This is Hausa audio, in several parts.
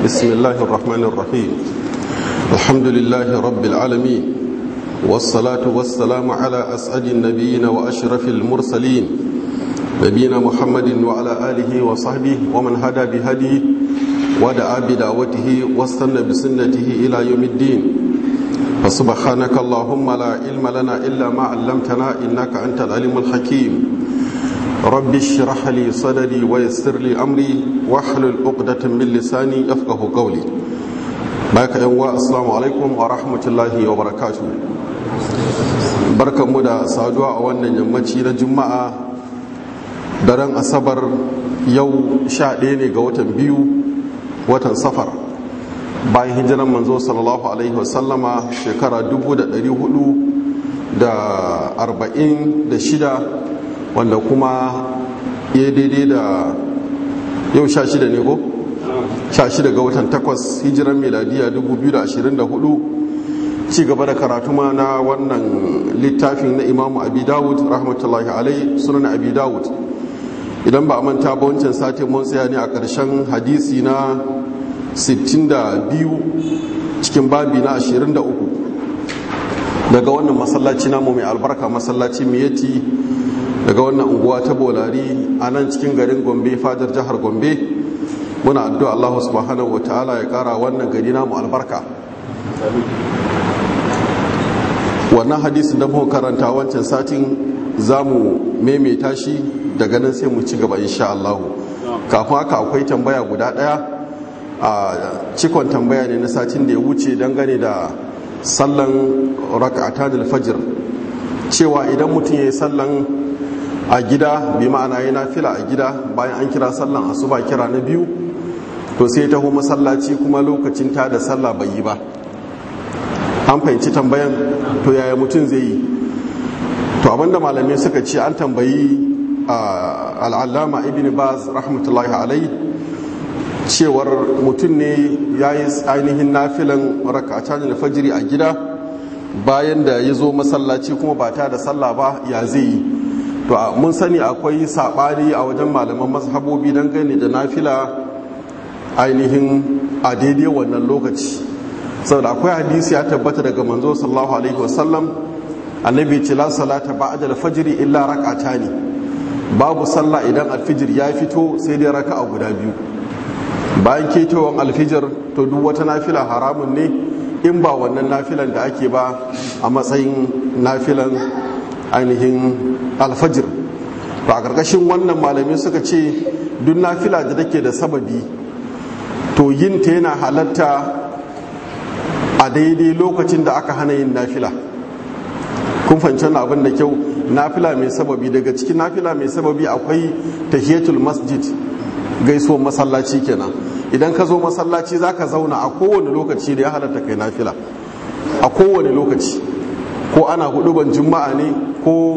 بسم الله الرحمن الرحيم الحمد لله رب العالمين والصلاة والسلام على أسعد النبيين وأشرف المرسلين نبينا محمد وعلى آله وصحبه ومن هدى بهديه ودعا بدعوته واستنى بسنته إلى يوم الدين فسبحانك اللهم لا علم لنا إلا ما علمتنا إنك أنت العليم الحكيم رب اشرح لي صدري ويسر لي أمري واحلل عقدة من لساني يفقه قولي baka yan wa assalamu alaikum wa rahmatullahi wa barakatuh barkanmu da saduwa a wannan yammaci na juma'a daren asabar yau sha ɗaya ne ga watan biyu watan safar bayan hijiran manzo sallallahu alaihi wasallama shekara 446 wanda kuma ya daidai da yau sha shida ne ko? sha shida ga watan takwas hijiran miladiya 2024 ci gaba da karatu ma na wannan littafin na imamu abi dawud rahmatullahi alai sunan abi dawud idan ba a manta ba wancan satin mun tsaya ne a ƙarshen hadisi na 62 cikin babi na 23 daga wannan masallaci namu mai albarka masallaci miyati daga wannan unguwa ta bolari a nan cikin garin gombe fadar jihar gombe muna addu'a Allah subhanahu wa ta'ala ya kara wannan gari namu albarka wannan hadisin da muka karanta wancan satin za mu maimaita shi daga nan sai mu ci gaba insha Allah kafin haka akwai tambaya guda daya a cikon tambaya ne na satin da ya wuce dangane da sallan raka'atan al-fajr cewa idan mutum ya yi sallan a gida bi ma'ana yana fila a gida bayan an kira sallan asuba kira na biyu to sai taho masallaci kuma lokacin ta da sallah bai yi ba an fahimci tambayan to yaya mutum zai yi to abinda malamai suka ce an tambayi al'allama ibn baz rahmatullahi alai cewar mutum ne ya yi ainihin nafilan rakatan alfajiri a gida bayan da ya zo masallaci kuma ba ta da sallah ba ya zai yi to mun sani akwai saɓani a wajen malaman mazhabobi don gani da nafila ainihin a daidai wannan lokaci saboda akwai hadisi ya tabbata daga manzo sallallahu alaihi wasallam annabi ce la salata ba'da al-fajr illa rak'atani babu sallah idan alfijir ya fito sai dai raka'a guda biyu bayan ketowar alfijir to duk wata nafila haramun ne in ba wannan nafilan da ake ba a matsayin nafilan ainihin alfajir ba a ƙarƙashin wannan malamai suka ce duk nafila da take da sababi to yin ta yana halatta a daidai lokacin da aka hana yin nafila kun fahimci abin da kyau nafila mai sababi daga cikin nafila mai sababi akwai tahiyatul masjid gaisuwar masallaci kenan idan ka zo masallaci za ka zauna a kowane lokaci da ya halatta kai nafila a kowane lokaci ko ana huduban juma'a ne ko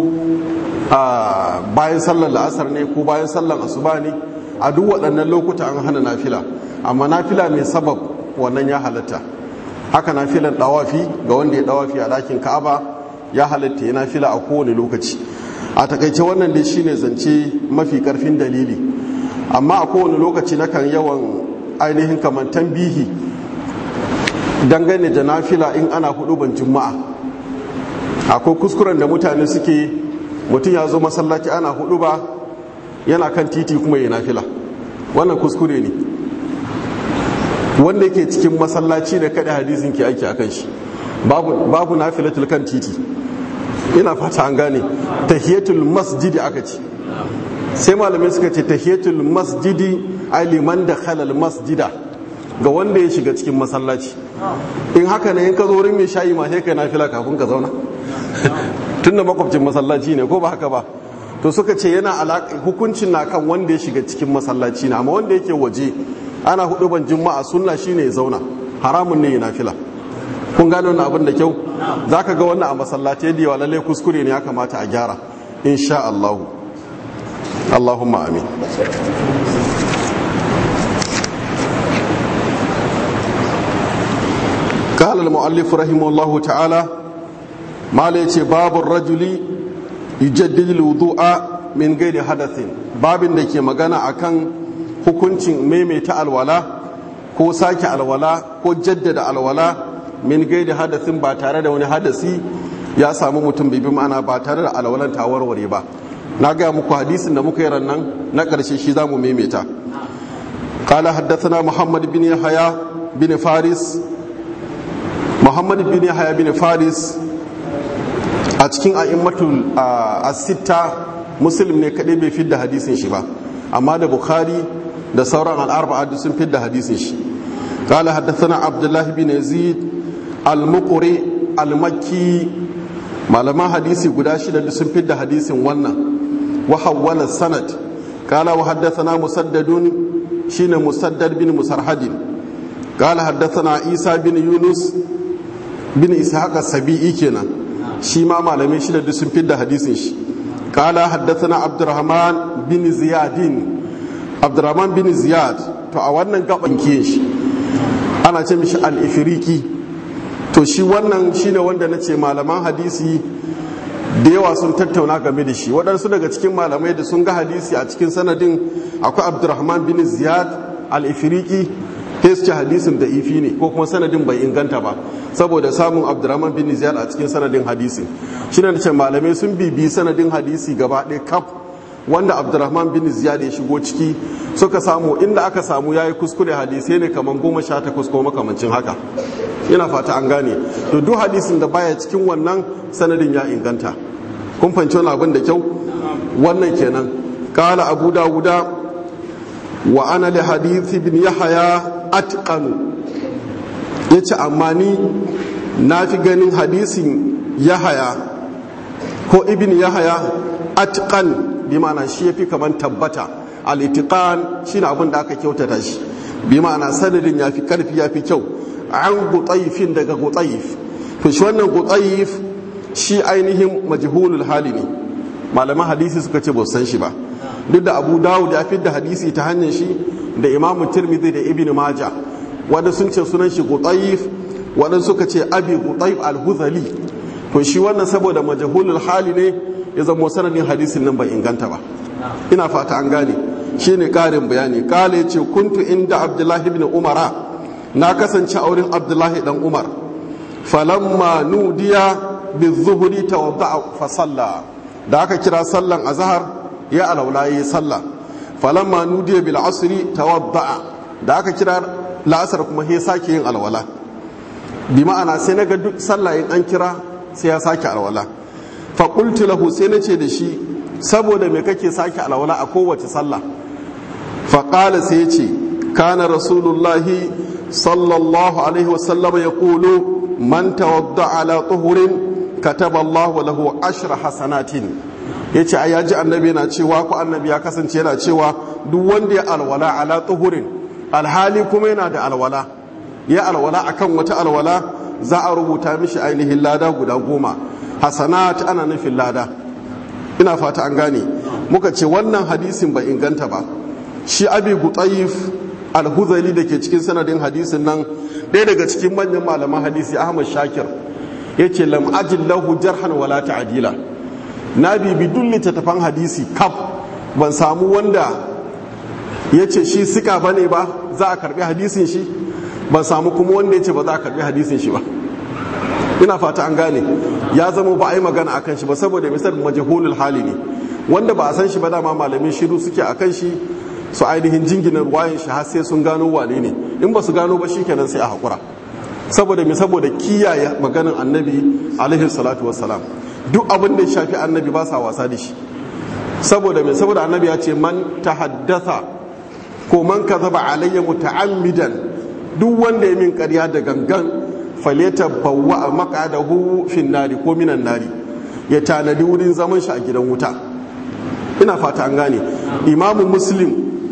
bayan sallar la'asar ne ko bayan sallar asuba ne a duk waɗannan lokuta an hana nafila amma nafila mai sabab wannan ya halatta haka nafilan ɗawafi ga wanda ya ɗawafi a ɗakin ka'aba ya halatta ya nafila a kowane lokaci a takaice wannan dai shine zance mafi ƙarfin dalili amma a kowane lokaci na kan yawan ainihin kamar tambihi dangane da nafila in ana huduban juma'a akwai kuskuren da mutane suke mutum ya zo masallaci ana hudu ba yana kan titi kuma ya nafila wannan kuskure ne wanda yake cikin masallaci da kada hadisin ke aiki akan shi babu babu nafilatul kan titi ina fata an gane tahiyatul masjidi aka ce sai malamai suka ce tahiyatul masjidi aliman da khalal masjida ga wanda ya shiga cikin masallaci in haka ne in ka zo wurin mai shayi ma sai kai nafila kafin ka zauna tunda makwabcin masallaci ne ko ba haka ba to suka ce yana hukuncin na kan wanda ya shiga cikin masallaci ne amma wanda yake waje ana hudu ban juma'a sunna shine ya zauna haramun ne ya nafila kun gane wannan abin da kyau zaka ga wannan a masallaci da yawa lalle kuskure ne ya kamata a gyara insha Allah Allahumma amin قال المؤلف رحمه الله تعالى ما ليتي باب الرجل يجدد الوضوء من غير حدث babin da ke magana akan hukuncin maimaita alwala ko sake alwala ko jaddada alwala min gaida hadasin ba tare da wani hadasi ya samu mutum bibi ma'ana ba tare da alwalan ta warware ba na gaya muku hadisin da muka yi rannan na ƙarshe shi za mu maimaita قال حدثنا محمد بن يحيى بن فارس محمد بن يحيى بن فارس a cikin a'immatul as-sitta muslim ne kadai bai fidda hadisin shi ba amma da bukhari da sauran al-arba'a sun fidda hadisin shi قال حدثنا عبد الله بن يزيد المقري المكي malaman hadisi guda shida da sun fidda hadisin wannan wa hawwala sanad قال وحدثنا مسدد شين مسدد بن مسرحد قال حدثنا عيسى بن يونس بن إسحاق السبيعي كنا شي ما معلمين شي da sun fidda hadisin shi قال حدثنا عبد الرحمن بن زياد عبد الرحمن بن زياد to a wannan gaban kiyin shi ana ce mishi al-ifriqi to shi wannan shine wanda nace malaman hadisi da yawa sun tattauna game da shi waɗansu daga cikin malamai da sun ga hadisi a cikin sanadin akwai abdurrahman bin ziyad al-ifriqi sai su ce hadisin da ifi ne ko kuma sanadin bai inganta ba saboda samun abdurrahman bin ziyad a cikin sanadin hadisi shi ne ce malamai sun bibi sanadin hadisi gaba ɗaya kaf wanda abdurrahman bin ziyad ya shigo ciki suka samu inda aka samu yayi kuskure hadisai ne kamar goma sha takwas ko makamancin haka ina fata an gane to duk hadisin da baya cikin wannan sanadin ya inganta kun fahimci wani abin da kyau wannan kenan kala abu dawuda wa ana li hadithi bin yahaya atqan yace amma ni na fi ganin hadisin yahaya ko ibn yahaya atqan bi ma'ana shi yafi kaman tabbata al-itiqan shine abin da aka kyautata shi bi ma'ana sanadin yafi karfi yafi kyau an gutayifin daga gutayif to shi wannan gutayif shi ainihin majhulul hali ne malaman hadisi suka ce ba san shi ba duk da abu dawud ya da hadisi ta hanyar shi da imamu tirmidhi da ibn maja wanda sun ce sunan shi gutayif wanda suka ce abi gutayif al-huzali to shi wannan saboda majhulul hali ne ya zama sanadin hadisin nan bai inganta ba ina fata an gane shine karin bayani kale ce kuntu inda abdullahi ibn umara na kasance a wurin abdullahi dan umar falamma nudiya bi zuhuri tawadda fa salla da aka kira sallan azhar ya alaula yi sallah falamma nudiya bil asri tawadda da aka kira la'asar kuma he sake yin alwala bi ma'ana sai naga duk sallah in an kira sai ya sake alwala fa qultu lahu sai nace da shi saboda me kake sake alwala a kowace sallah fa qala sai ya ce kana rasulullahi صلى الله عليه وسلم يقول من توضع على طهر كتب الله له عشر حسنات yace ai yaji annabi yana cewa ko annabi ya kasance yana cewa duk wanda ya alwala ala tuhurin alhali kuma yana da alwala ya alwala akan wata alwala za a rubuta mishi ainihin lada guda goma hasanat ana nufin lada ina fata an gane muka ce wannan hadisin bai inganta ba shi abi gutayif alhuzali da ke cikin sanadin hadisin nan ɗaya daga cikin manyan malaman hadisi ahmad shakir ya ce lam ajin lahu jarhan wala ta'adila na bibi duk littattafan hadisi kaf ban samu wanda ya ce shi sika ba ne ba za a karbi hadisin shi ban samu kuma wanda ya ce ba za a karbi hadisin shi ba ina fata an gane ya zama ba a yi magana akan shi ba saboda misal majahulul hali ne wanda ba a san shi ba dama malamin shiru suke akan shi su ainihin jinginar wayan shi har sai sun gano wane ne in ba su gano ba shi kenan sai a haƙura saboda me saboda kiyaye maganin annabi alaihi salatu wassalam duk abin da ya shafi annabi ba sa wasa da shi saboda me saboda annabi ya ce man tahaddatha ko man kazaba alayya muta'ammidan duk wanda ya min ƙarya da gangan faleta bawwa maqadahu fin nari ko minan nari ya tanadi wurin zaman shi a gidan wuta ina fata an gane imamu muslim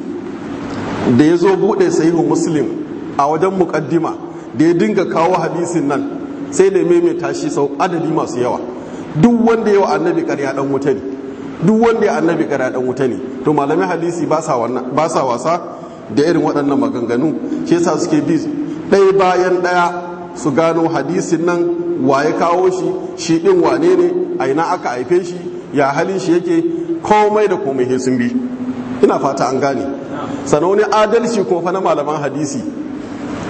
da ya zo buɗe sahihu muslim a wajen muƙaddima da ya dinga kawo hadisin nan sai da maimaita shi sau adadi masu yawa duk wanda yawa annabi ƙarya ɗan wuta ne duk wanda ya annabi ƙarya ɗan wuta ne to malamin hadisi ba sa wasa da irin waɗannan maganganu shi yasa suke bi ɗaya bayan ɗaya su gano hadisin nan wa ya kawo shi shi ɗin wane ne a ina aka haife shi ya halin shi yake komai da komai sun bi ina fata an gane sannan wani adalci kuma fa na malaman hadisi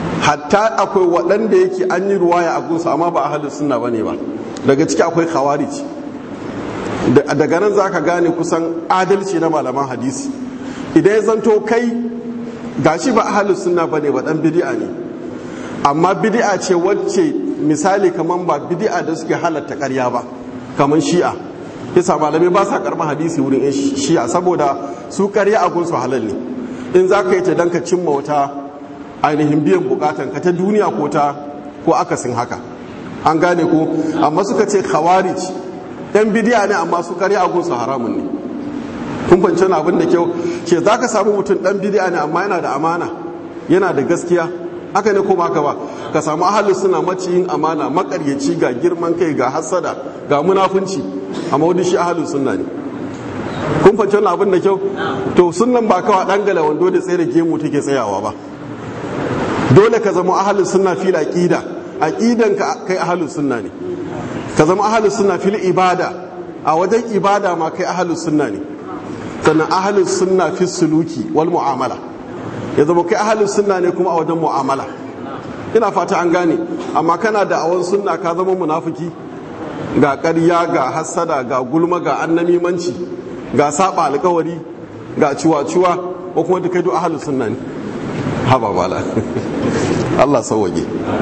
hatta akwai waɗanda yake an yi ruwaya a gunsu amma ba ahalin sunna bane ba daga ciki akwai khawarij daga nan za ka gane kusan adalci na malaman hadisi idan ya zanto kai gashi ba ahalin sunna bane ba dan bid'a ne amma bid'a ce wacce misali kaman ba bid'a da suke halatta ƙarya ba kaman shi'a yasa malamai ba sa karɓar hadisi wurin yan shi'a saboda su ƙarya a gunsu halal ne in za ka yi ta dan ka cimma wata ainihin biyan bukatan ka ta duniya ko ta ko akasin haka an gane ko amma suka ce khawarij yan bidiya ne amma su ƙarya a gunsu haramun ne kun fahimci abin da kyau ke za ka samu mutum dan bidiya ne amma yana da amana yana da gaskiya haka ne kuma haka ba ka samu ahalu suna maciyin amana makaryaci ga girman kai ga hasada ga munafunci amma wani shi ahalu sunna ne kun fahimci wannan abin da kyau to sunnan ba kawai dan gala wando da tsaye da gemu take tsayawa ba dole ka zama ahalu sunna fil aqida aqidan ka kai ahalu sunna ne ka zama ahalu sunna fil ibada a wajen ibada ma kai ahalu sunna ne sannan ahalu sunna fil suluki wal mu'amala ya zama kai ahalin sunna ne kuma a wajen mu'amala ina fata an gane amma kana da awon sunna ka zama munafiki ga ƙarya ga hassada ga gulma ga annamimanci ga saba alkawari ga ciwa-ciwa ko kuma duka duk ahalin sunna ne haba bala Allah sauwaje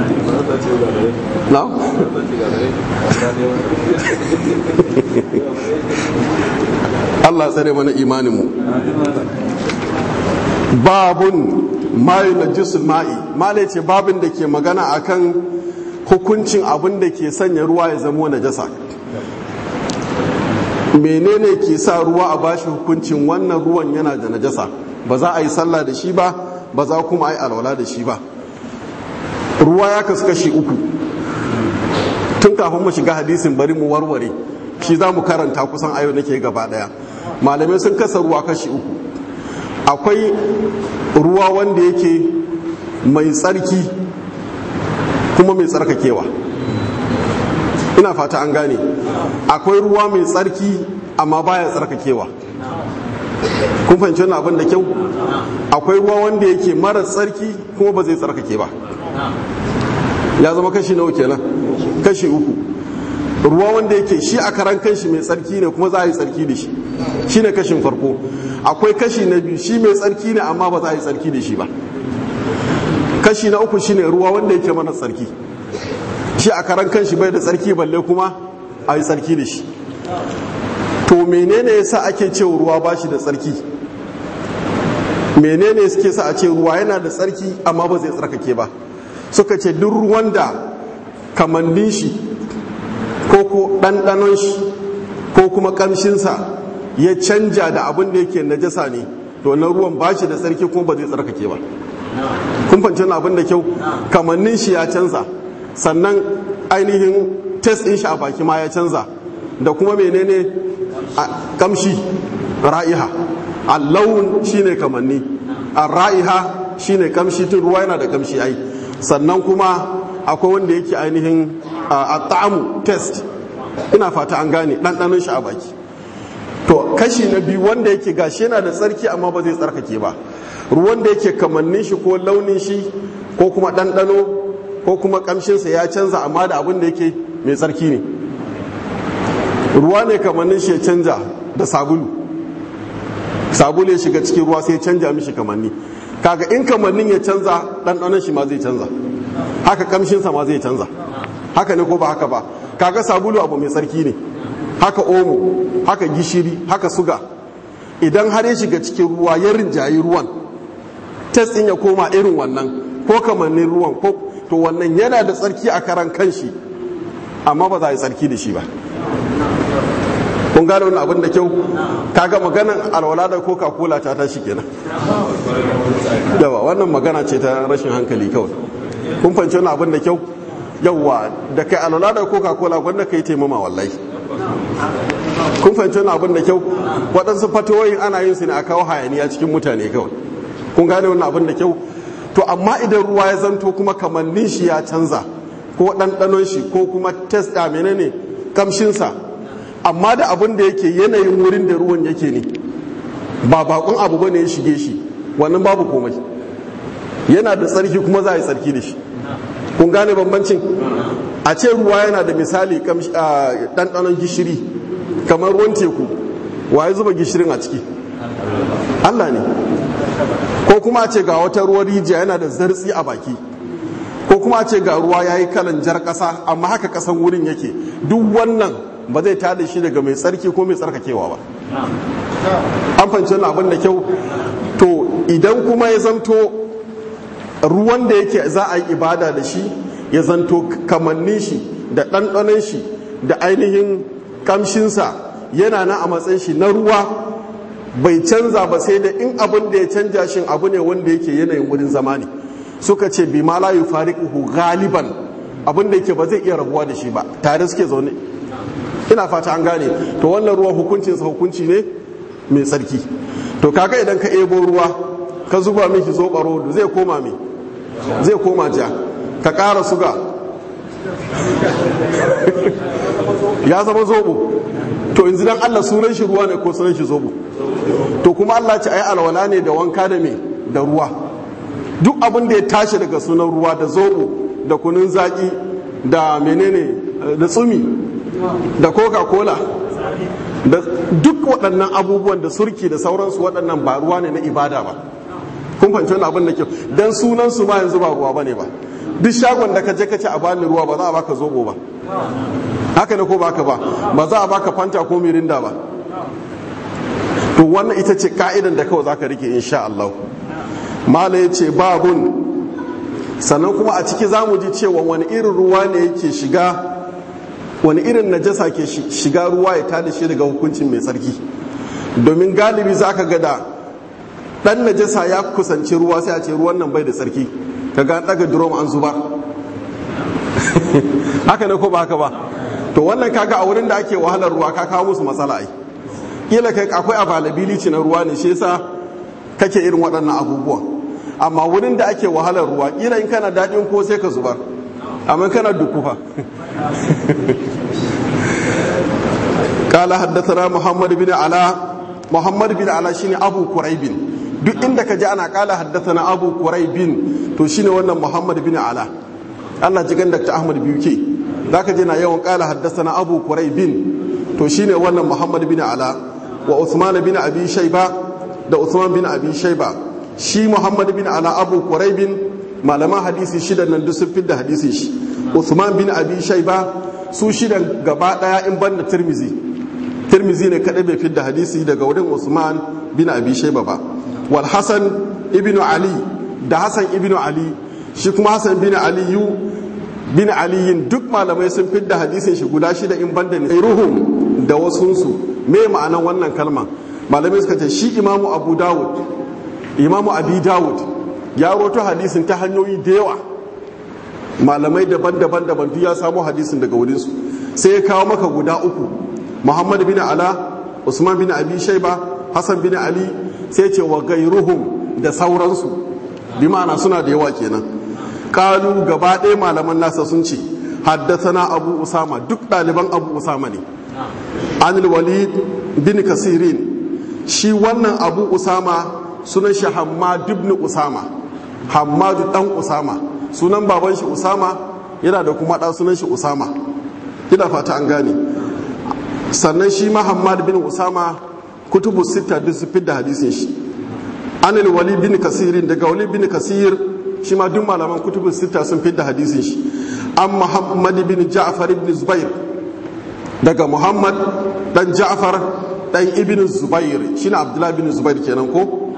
na? Allah tsare mana imaninmu babun mayu na jisul ma'i malai ce babin da ke magana akan hukuncin abin da ke sanya ruwa ya zama najasa menene ke sa ruwa a bashi hukuncin wannan ruwan yana da najasa ba za a yi sallah da shi ba ba za kuma a yi alwala da shi ba ruwa ya kasu kashi uku tun kafin mu shiga hadisin bari mu warware shi za mu karanta kusan ayo nake gaba daya malamai sun kasa ruwa kashi uku akwai ruwa wanda yake mai tsarki kuma mai tsarkakewa ina fata an gane akwai ruwa mai tsarki amma baya tsarkakewa kun fahimci wannan abin da kyau akwai ruwa wanda yake mara tsarki kuma ba zai tsarkake ba ya zama kashi nawa kenan kashi uku ruwa wanda yake shi a karan kanshi mai tsarki ne kuma za a yi tsarki da shi shi ne kashin farko akwai kashi na biyu shi mai tsarki ne amma ba za a yi tsarki da shi ba kashi na uku shine ruwa wanda yake mana tsarki shi a karan kanshi bai da tsarki balle kuma a yi tsarki da shi to menene yasa ake cewa ruwa ba shi da tsarki menene suke sa a ce ruwa yana da tsarki amma ba zai tsarkake ba suka ce duk ruwan da kamannin shi ko ko ɗanɗanon shi ko kuma ƙamshinsa ya canja da abin da yake najasa ne to wannan ruwan ba shi da tsarki kuma ba zai tsarkake ba kun fahimci abin da kyau kamannin shi ya canza sannan ainihin test ɗin shi a baki ma ya canza da kuma menene kamshi ra'iha allawun shine kamanni a ra'iha shine kamshi tun ruwa yana da kamshi ai sannan kuma akwai wanda yake ainihin a ta'amu test ina fata an gane ɗanɗanon shi a baki to kashi na biyu wanda yake gashi yana da tsarki amma ba zai tsarkake ba ruwan da yake kamannin shi ko launin shi ko kuma ɗanɗano ko kuma ƙamshinsa ya canza amma da abin da yake mai tsarki ne ruwa ne kamannin shi ya canja da sabulu sabulu ya shiga cikin ruwa sai ya canja mishi kamanni kaga in kamannin ya canza ɗanɗanon shi ma zai canza haka ƙamshinsa ma zai canza haka ne ko ba haka ba kaga sabulu abu mai tsarki ne haka omo haka gishiri haka suga idan har ya shiga cikin ruwa ya rinjayi ruwan test ɗin ya koma irin wannan ko kamannin ruwan ko to wannan yana da tsarki a karan kanshi amma ba za a yi tsarki da shi ba kun gane wani abin da kyau kaga maganan alwala da coca cola ta tashi kenan yawa wannan magana ce ta rashin hankali kawai kun fahimci wani abin da kyau yawa da kai alwala da coca cola gwanda ka yi taimama wallahi kun fahimci wani abin da kyau waɗansu fatoyin ana yin su ne a kawo hayaniya cikin mutane kawai kun gane wani abin da kyau to amma idan ruwa ya zanto kuma kamannin shi ya canza ko ɗanɗanon shi ko kuma test a menene kamshinsa amma da abin da yake yanayin wurin da ruwan yake ne ba bakon abu bane ya shige shi wannan babu komai yana da tsarki kuma za a yi tsarki da shi kun gane bambancin a ce ruwa yana da misali ɗanɗanon gishiri kamar ruwan teku wa ya zuba gishirin a ciki Allah ne ko kuma a ce ga wata ruwan rijiya yana da zartsi a baki ko kuma a ce ga ruwa ya yi kalan jar ƙasa amma haka ƙasan wurin yake duk wannan ba zai tada shi daga mai tsarki ko mai tsarkakewa ba an fahimci wannan abin da kyau to idan kuma ya zanto ruwan da yake za a yi ibada da shi ya zanto kamannin shi da ɗanɗanon shi da ainihin kamshinsa yana na a matsayin shi na ruwa bai canza ba sai da in abin da ya canja shi abu ne wanda yake yanayin wurin zama ne suka ce bi ma la yufariquhu galiban abin da yake ba zai iya rabuwa da shi ba tare suke zaune ina fata an gane to wannan ruwan hukuncin sa hukunci ne mai tsarki to kaga idan ka ebo ruwa ka zuba miki zobaro zai koma me zai koma ja ka ƙara suga ya zama zobo to yanzu dan Allah sunan shi ruwa ne ko sunan shi zobo to kuma Allah ce ai alwala ne da wanka da me da ruwa duk abin da ya tashi daga sunan ruwa da zobo da kunun zaki da menene da tsumi da coca cola da duk waɗannan abubuwan da surki da sauransu waɗannan ba ruwa ne na ibada ba kun fahimci wani abin da kyau dan sunan su ma yanzu ba ruwa bane ba duk shagon da ka je ka ce a bani ruwa ba za a baka zobo ba haka ne ko baka ba ba za a baka fanta ko mirinda ba to wannan ita ce ka'idan da kawai zaka rike insha Allah mala ya ce babun sannan kuma a ciki za mu ji cewa wani irin ruwa ne yake shiga wani irin najasa ke shiga ruwa ya tada shi daga hukuncin mai tsarki domin galibi za ka gada dan najasa ya kusanci ruwa sai a ce ruwan nan bai da tsarki ka ga daga drum an zubar haka ne ko ba haka ba to wannan kaga a wurin da ake wahalar ruwa ka kawo musu matsala ai kila kai akwai availability na ruwa ne shi yasa kake irin waɗannan abubuwan amma wurin da ake wahalar ruwa kila in kana daɗin ko sai ka zubar amma kana dukufa قال حدثنا محمد بن علاء محمد بن علاء شيني ابو قريب duk inda ka ji ana kala haddathana abu quraibin to shine wannan muhammad bin ala Allah ji ganda ta ahmad biyu ke zaka je na yawan kala haddathana abu quraibin to shine wannan muhammad bin ala wa usman bin abi shayba da usman bin abi shayba shi muhammad bin ala abu quraibin malaman hadisi shidan nan duk sun fidda hadisi shi usman bin abi shayba su shidan gaba daya in banda tirmizi tirmizi ne kadai bai fidda hadisi daga wurin usman bin abi shayba ba wal hasan ibnu ali da hasan ibnu ali shi kuma hasan bin aliyu bin aliyin duk malamai sun fidda hadisin shi guda shida in banda ne ruhum da wasunsu me ma'anan wannan kalma malamai suka ce shi imamu abu dawud imamu abi dawud ya roto hadisin ta hanyoyi da yawa malamai daban-daban daban duk ya samu hadisin daga wurinsu sai ya kawo maka guda uku muhammad bin ala usman bin abi shaiba hassan bin ali sai ce wa gairuhum da sauransu bi ma'ana suna da yawa kenan kalu gaba ɗaya malaman nasa sun ce haddasana abu usama duk ɗaliban abu usama ne anil walid bin kasirin shi wannan abu usama sunan shi hammad ibn usama hammadu dan usama sunan baban shi usama yana da kuma ɗan sunan shi usama ina fata an gane sannan shi ma hammad bin usama kutubu sita duk su fidda hadisin shi anil wali bin kasirin daga wali bin kasir shi ma duk malaman kutubu sita sun fidda hadisin shi an muhammad bin ja'far ibn zubair daga muhammad dan ja'far dan ibn zubair shine abdullahi bin zubair kenan ko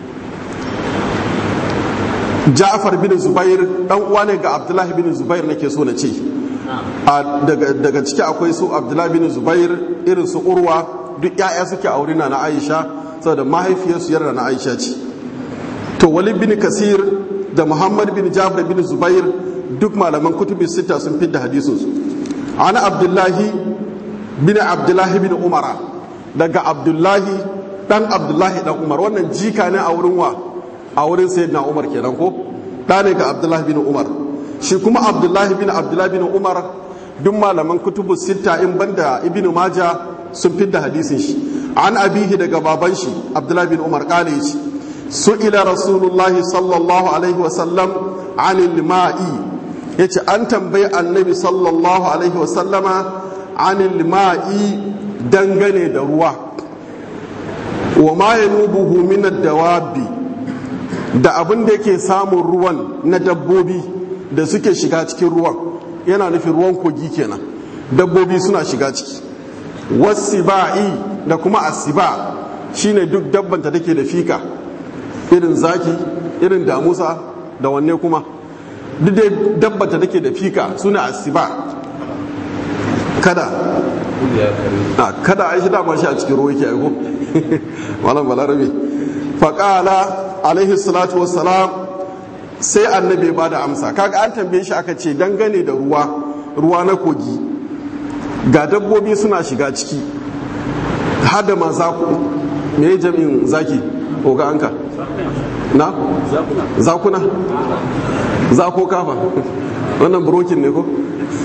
ja'far bin zubair dan uwa ne ga abdullahi bin zubair nake so na ce daga ciki akwai su abdullahi bin zubair irin su urwa duk ya'ya suke aure na aisha saboda mahaifiyarsu yarda na aisha ce to walid bin kasir da muhammad bin ja'far bin zubair duk malaman kutubi sita sun fidda hadisin su ana abdullahi bin abdullahi bin umara daga abdullahi dan abdullahi dan umar wannan jika ne a wurin wa a wurin sayyidina umar kenan ko da ne ga abdullahi bin umar shi kuma abdullahi bin abdullahi bin umar duk malaman kutubu sita in banda ibnu maja sun fidda hadisin shi an abihi daga baban shi abdullahi bin umar kale shi su'ila rasulullahi sallallahu alaihi wasallam anil ma'i yace an tambayi annabi sallallahu alaihi wasallama anil ma'i dangane da ruwa wa ma yanubuhu min ad-dawabi da abin da yake samun ruwan na dabbobi da suke shiga cikin ruwan yana nufin ruwan kogi kenan dabbobi suna shiga ciki wasiba'i da kuma asiba shine duk dabbanta take da fika irin zaki irin damusa da wanne kuma duk dai dabbanta take da fika suna asiba kada a kada a shi dama shi a cikin ruwa yake aiko malam balarabe faƙala alaihi salatu wassalam sai annabi ba da amsa kaga an tambaye shi aka ce dangane da ruwa ruwa na kogi ga dabbobi suna shiga ciki hada ma zaku me jami'in zaki oga anka na zakuna zako kafa wannan brokin ne ko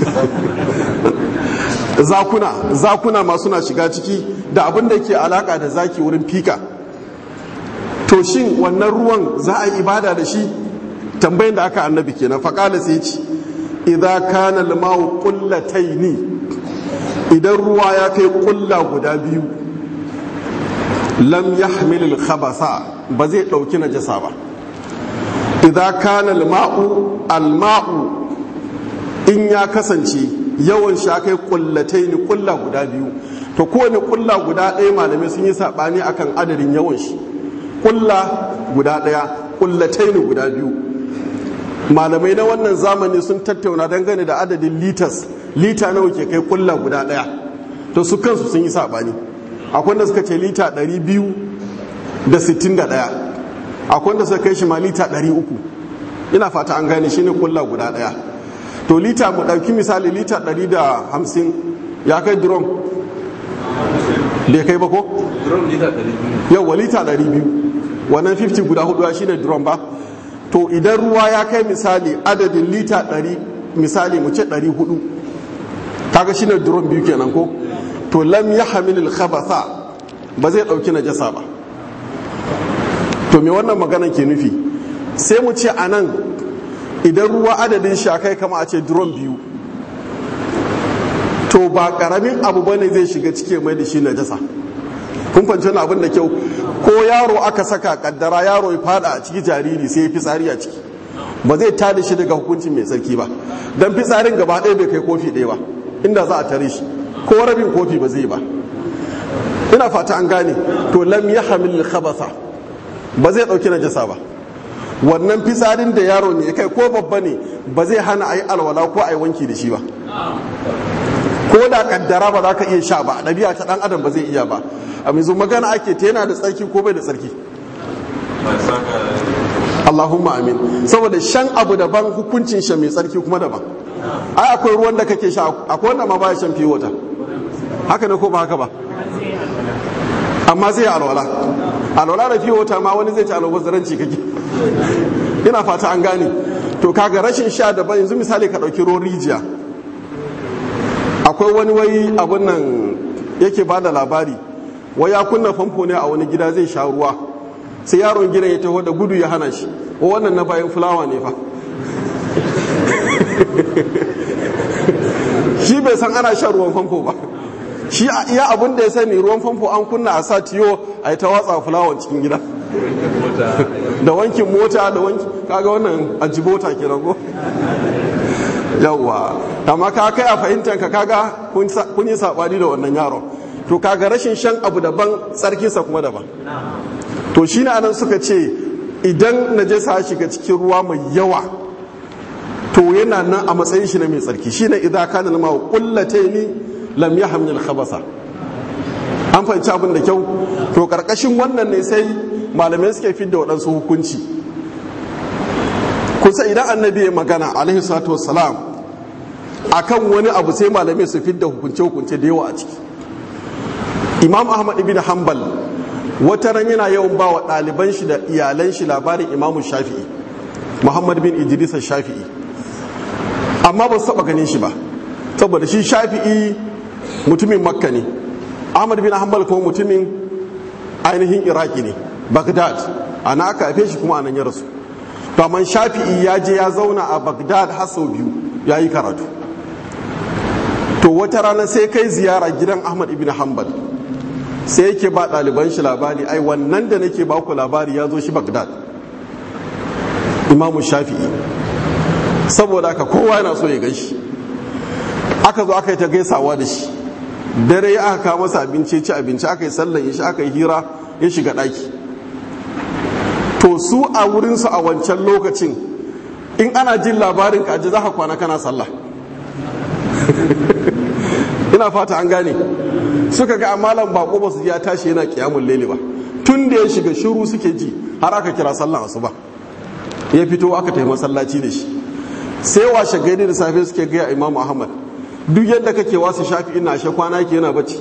zakuna zakuna ma suna shiga ciki da abin da ke alaka da zaki wurin fika to shin wannan ruwan za a yi ibada da shi tambayin da aka annabi kenan faƙala sai ci idan kana limau ƙullataini idan ruwa ya kai ƙulla guda biyu lam yahmilil khabasa ba zai ɗauki najasa ba idan kana limau alma'u in ya kasance yawan shi kai ƙullataini ƙulla guda biyu to kowane ƙulla guda ɗaya malamai sun yi saɓani akan adadin yawan shi ƙulla guda ɗaya ƙullataini guda biyu malamai na wannan zamani sun tattauna dangane da adadin litas lita nawa ke kai kulla guda daya to su kansu sun yi sabani akwai wanda suka ce lita 261 akwai wanda suka kai shi ma lita 300 ina fata an gane shine kulla guda daya to lita mu dauki misali lita 150 ya kai drum da ya kai ba ko? drum lita 200 yau lita 200 wannan 50 guda hudu shine drum ba to idan ruwa ya kai misali adadin lita 100 misali mu ce 400 kaga shine drum biyu kenan ko to lam yahmil al khabatha ba zai dauki najasa ba to me wannan maganan ke nufi sai mu ce anan idan ruwa adadin shi kai kama a ce drum biyu to ba karamin abu bane zai shiga cike mai da shi najasa kun fahimci wani abin da kyau ko yaro aka saka kaddara yaro ya fada a ciki jariri sai ya fitsari a ciki ba zai tada shi daga hukuncin mai tsarki ba don fitsarin gaba ɗaya bai kai kofi ɗaya ba inda za a tare shi ko rabin kofi ba zai ba ina fata an gane to lam ya hamil khabasa ba zai ɗauki najasa ba wannan fitsarin da yaro ne kai ko babba ne ba zai hana a yi alwala ko a yi wanki da shi ba ko da kaddara ba za ka iya sha ba ɗabi'a ta ɗan adam ba zai iya ba a mai magana ake ta yana da tsarki ko bai da tsarki Allahumma amin saboda shan abu daban hukuncin shan mai tsarki kuma daban ai akwai ruwan da kake sha akwai wanda ma baya shan fiye wata haka ne ko ba haka ba amma zai alwala alwala da fiye wata ma wani zai ci alwala zaranci kake ina fata an gane to kaga rashin sha daban yanzu misali ka ɗauki ruwan rijiya akwai wani wai abun nan yake ba da labari wai ya kunna famfo ne a wani gida zai sha ruwa sai yaron gidan ya taho da gudu ya hana shi wa wannan na bayan fulawa ne fa shi bai san ana shan ruwan famfo ba shi a iya abin da ya sani ruwan famfo an kunna a sa tiyo a yi ta watsa fulawan cikin gida da wankin mota da wanki kaga wannan ajibota kenan ko yawwa amma ka kai a fahimtar ka kaga kun yi sabani da wannan yaron to kaga rashin shan abu daban tsarkinsa kuma daban to shi ne anan suka ce idan najasa shiga cikin ruwa mai yawa to yana nan a matsayin shi na mai tsarki shi ne idan kana lama kullataini lam yahmil khabasa an fahimci abin da kyau to karkashin wannan ne sai malamai suke fidda waɗansu hukunci kusa idan annabi ya magana alaihi salatu wassalam akan wani abu sai malamai su fidda hukunce-hukunce da yawa a ciki imam ahmad ibn hanbal wata ran yana yawan ba wa ɗaliban shi da iyalan shi labarin imamu shafi'i muhammad bin idris shafi'i amma ba su taɓa ganin shi ba saboda shi shafi'i mutumin makka ne ahmad bin hanbal kuma mutumin ainihin iraki ne baghdad ana aka haife shi kuma anan ya rasu to amma shafi'i ya je ya zauna a bagdad har sau biyu ya yi karatu to wata rana sai kai ziyara gidan ahmad ibn hanbal sai yake ba ɗaliban shi labari ai wannan da nake ba ku labari ya zo shi bagdad imamu shafi'i saboda haka kowa yana so ya gan shi aka zo aka yi ta gaisawa da shi dare ya aka kawo masa abinci ci abinci aka yi sallan shi aka yi hira ya shiga ɗaki to su a wurinsu a wancan lokacin in ana jin labarin kaji za ka kwana kana sallah ina fata an gane suka ga amalan bako ba su ji ya tashi yana kiyamun lele ba tun da ya shiga shiru suke ji har aka kira sallan asuba ya fito aka tafi masallaci da shi sai washe gari da safe suke gaya imam ahmad duk yadda kake wasu shafi ina ashe kwana ke yana bacci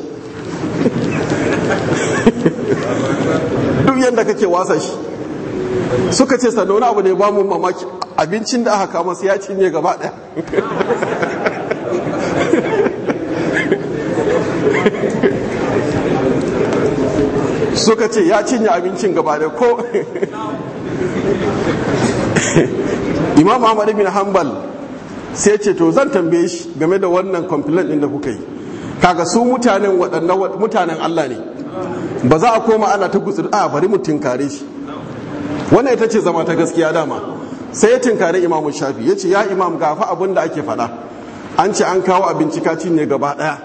duk yadda kake wasa shi suka ce sannan wani abu ne ba mu mamaki abincin da aka kama sai ya cinye gaba daya suka ce ya cinye abincin gaba daya ko imam ahmad bin hanbal sai ce to zan tambaye shi game da wannan complaint din da kuka yi kaga su mutanen waɗannan mutanen Allah ne ba za a koma ana ta gutsu a bari mu tinkare shi wannan ita ce zama ta gaskiya dama sai ya tinkare imamu shafi ya ce ya imam gafa abin da ake faɗa an ce an kawo abinci kaci ne gaba ɗaya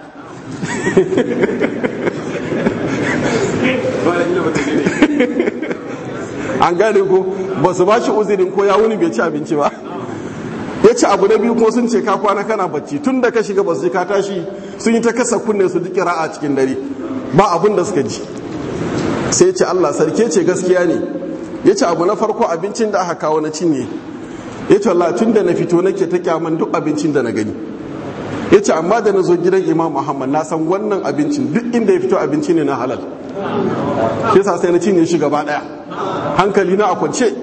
an gane ko ba su ba shi uzirin ko ya wuni bai ci abinci ba ya ce abu na biyu kuma sun ce ka kwana kana bacci tun da ka shiga ba su ji ka tashi sun yi ta kasa kunne su ji a cikin dare ba abin da suka ji sai ya ce Allah sarki ce gaskiya ne ya ce abu na farko abincin da aka kawo na cinye ya ce Allah tun da na fito nake ta kyaman duk abincin da na gani ya ce amma da na zo gidan imam muhammad na san wannan abincin duk inda ya fito abinci ne na halal yasa sai na cinye shi gaba daya hankali na a kwance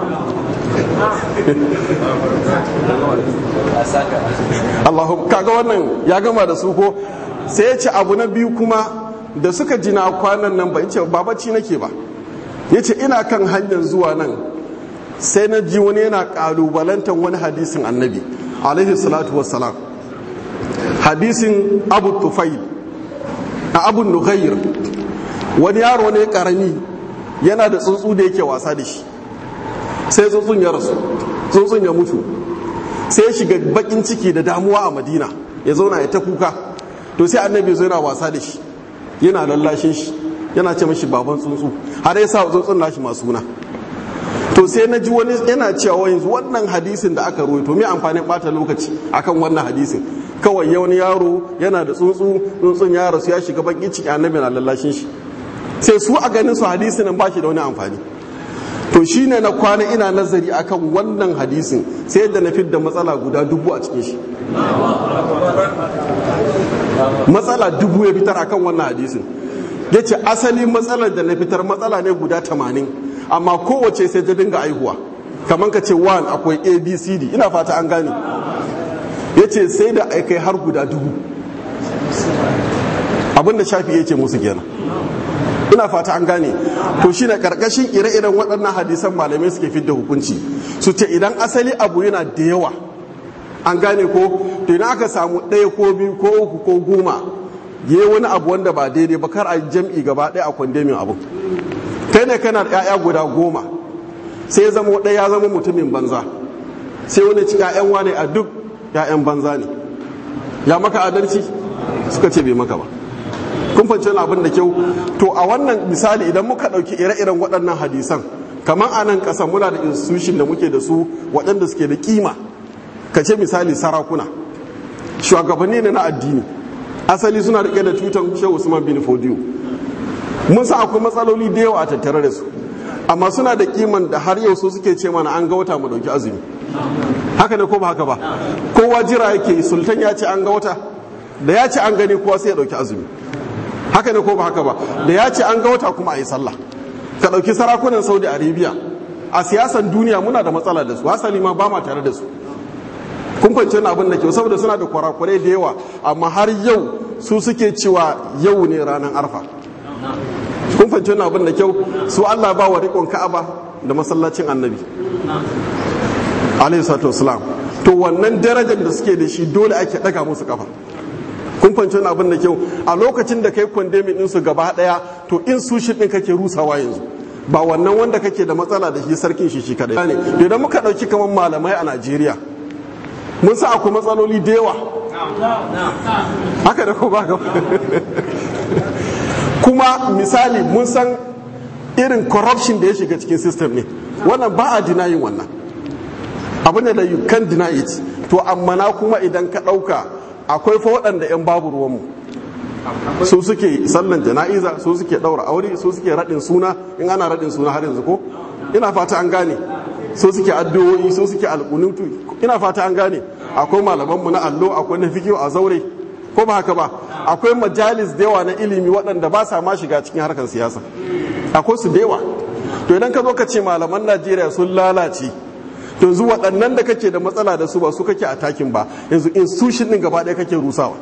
Allahu kaga wannan ya gama da su ko sai ya ce abu na biyu kuma da suka jina kwanan nan ba ya ce ba bacci nake ba ya ce ina kan hanyar zuwa nan sai na ji wani yana kalubalantar wani hadisin annabi alaihi salatu wassalam hadisin abu tufail a abu nughayr wani yaro ne karami yana da tsuntsu da yake wasa da shi sai tsuntsun ya rasu tsuntsun ya mutu sai ya shiga bakin ciki da damuwa a madina ya zauna ya ta kuka to sai annabi zo yana wasa da shi yana lallashin shi yana ce mashi baban tsuntsu har ya sa tsuntsun nashi masu suna to sai na ji wani yana cewa yanzu wannan hadisin da aka ruwaito me amfanin bata lokaci akan wannan hadisin kawai ya wani yaro yana da tsuntsu tsuntsun ya rasu ya shiga bakin ciki annabi na lallashin shi sai su a ganin su hadisin nan ba shi da wani amfani to shine na kwana ina nazari akan wannan hadisin sai da na fidda matsala guda dubu a cikin shi matsala dubu ya fitar akan wannan hadisin ya ce asali matsalar da na fitar matsala ne guda tamanin amma kowace sai ta dinga aihuwa kamar ka ce 1 akwai abcd ina fata an gane ya ce sai da aikai har guda dubu abinda shafi ya ce musu kenan ina fata an gane to shi na karkashin ire-iren waɗannan hadisan malamai suke fidda hukunci su ce idan asali abu yana da yawa an gane ko to idan aka samu ɗaya ko biyu ko uku ko goma ya yi wani abu wanda ba daidai ba kar a jam'i gaba ɗaya a kwandemin abu kai ne kana da 'ya'ya guda goma sai zama ɗaya ya zama mutumin banza sai wani ci 'ya'yan wane a duk 'ya'yan banza ne ya maka adalci suka ce bai maka ba kun fahimci wani abin da kyau to a wannan misali idan muka ɗauki ire-iren waɗannan hadisan kamar a nan ƙasa muna da institution da muke da su waɗanda suke da kima ka ce misali sarakuna shugabanni ne na addini asali suna riƙe da tutan shehu usman bin fodiyo mun sa akwai matsaloli da yawa a tattare da su amma suna da kiman da har yau su suke ce mana an ga wata mu ɗauki azumi haka ne ko ba haka ba kowa jira yake sultan ya ce an ga wata da ya ce an gani kowa sai ya ɗauki azumi haka ne ko ba haka ba da ya ce an ga wata kuma a yi sallah ka ɗauki sarakunan saudi arabia a siyasan duniya muna da matsala da su hasali ma ba ma tare da su kun fahimci wani abin da kyau saboda suna da kwarakwarai da yawa amma har yau su suke cewa yau ne ranar arfa kun fahimci wani abin da kyau su allah ba wa riƙon ka'aba da masallacin annabi alaihi salatu wasalam to wannan darajar da suke da shi dole ake daga musu kafa kun fanci wani abin da kyau a lokacin da kai kwandemin ɗinsu gaba ɗaya to in su shi ɗin kake rusawa yanzu ba wannan wanda kake da matsala da shi sarkin shi shi kadai ne idan muka ɗauki kamar malamai a najeriya mun sa akwai matsaloli da yawa haka da ko ba kuma misali mun san irin corruption da ya shiga cikin system ne wannan ba a dinayin wannan abu ne da you can deny it to amma na kuma idan ka ɗauka akwai fa waɗanda 'yan babu ruwanmu su suke sallan jana'iza su suke ɗaura aure su suke raɗin suna in ana raɗin suna har yanzu ko ina fata an gane su suke addu'o'i su suke alƙunutu ina fata an gane akwai malamanmu na allo akwai na fikiyo a zaure ko ba haka ba akwai majalis da yawa na ilimi waɗanda ba sa ma shiga cikin harkar siyasa akwai su da yawa to idan ka zo ka ce malaman najeriya sun lalace to yanzu waɗannan da kake da matsala da su ba su kake a takin ba yanzu institution ɗin gaba ɗaya kake rusawa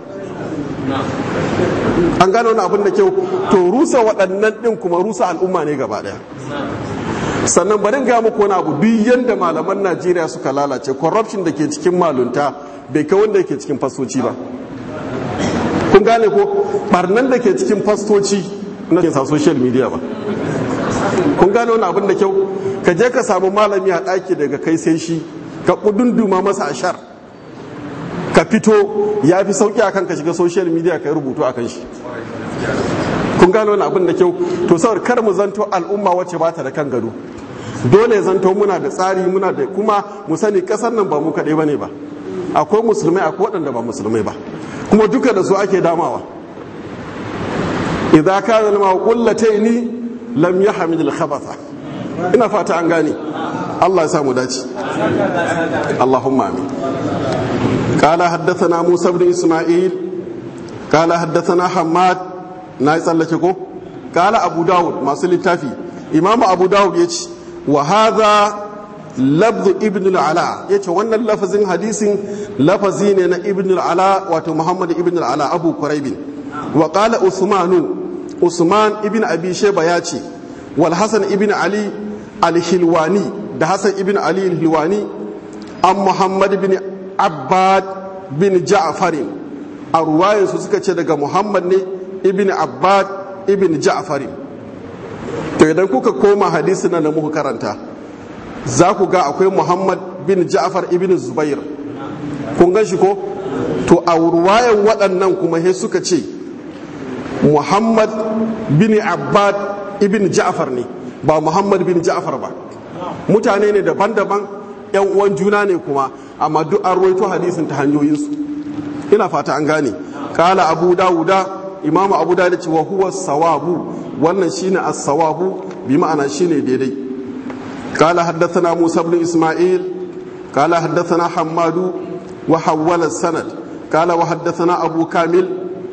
an gano wani abin da kyau to rusa waɗannan ɗin kuma rusa al'umma ne gaba ɗaya sannan bari ga muku wani abu duk yanda malaman najeriya suka lalace corruption da ke cikin malunta bai kai wanda ke cikin fastoci ba kun gane ko barnan da ke cikin fastoci na ke sa social media ba kun gane wani abin da kyau ka je ka samu malami a ɗaki daga kai sai shi ka ƙudunduma masa a shar ka fito ya fi sauƙi akan ka shiga social media ka yi rubutu akan shi kun gane wani abin da kyau to saboda kar mu zanto al'umma wacce ba ta da kan gado dole zanto muna da tsari muna da kuma mu sani ƙasar nan ba mu kaɗai ba ne ba akwai musulmai akwai waɗanda ba musulmai ba kuma duka da su ake damawa idza kana lama qullataini lam yahmid al-khabatha ina fata an gane Allah ya samu dace Allahumma amin قال حدثنا موسى بن اسماعيل قال حدثنا حماد na yi tsallake ko kala abu dawud masu littafi imamu abu dawud ya ce wa haza labdu ibn al'ala ya ce wannan lafazin hadisin lafazi ne na ibn al'ala wato muhammad ibn al'ala abu kuraibin wa kala usmanu usman ibn abi sheba ya ce wal hasan ibn ali al-hilwani da hasan ibn ali al-hilwani an muhammad bin abbad bin ja'farin a ruwayensu suka ce daga muhammad ne ibn abbad ibn ja'farin to idan kuka koma hadisi na muka karanta za ku ga akwai muhammad bin ja'far ibn zubair kun gan shi ko to a ruwayan waɗannan kuma he suka ce muhammad bin abbad ibn ja'far ne ba muhammad bin ja'far ba mutane ne daban-daban yan uwan juna ne kuma amma duk an ruwaito hadisin ta hanyoyinsu ina fata an gane kala abu dawuda imamu abu dawuda ce wa huwa sawabu wannan shine as-sawabu bi ma'ana shine daidai kala haddathana musa ibn isma'il kala haddathana hammadu wa hawwala sanad kala wa haddathana abu kamil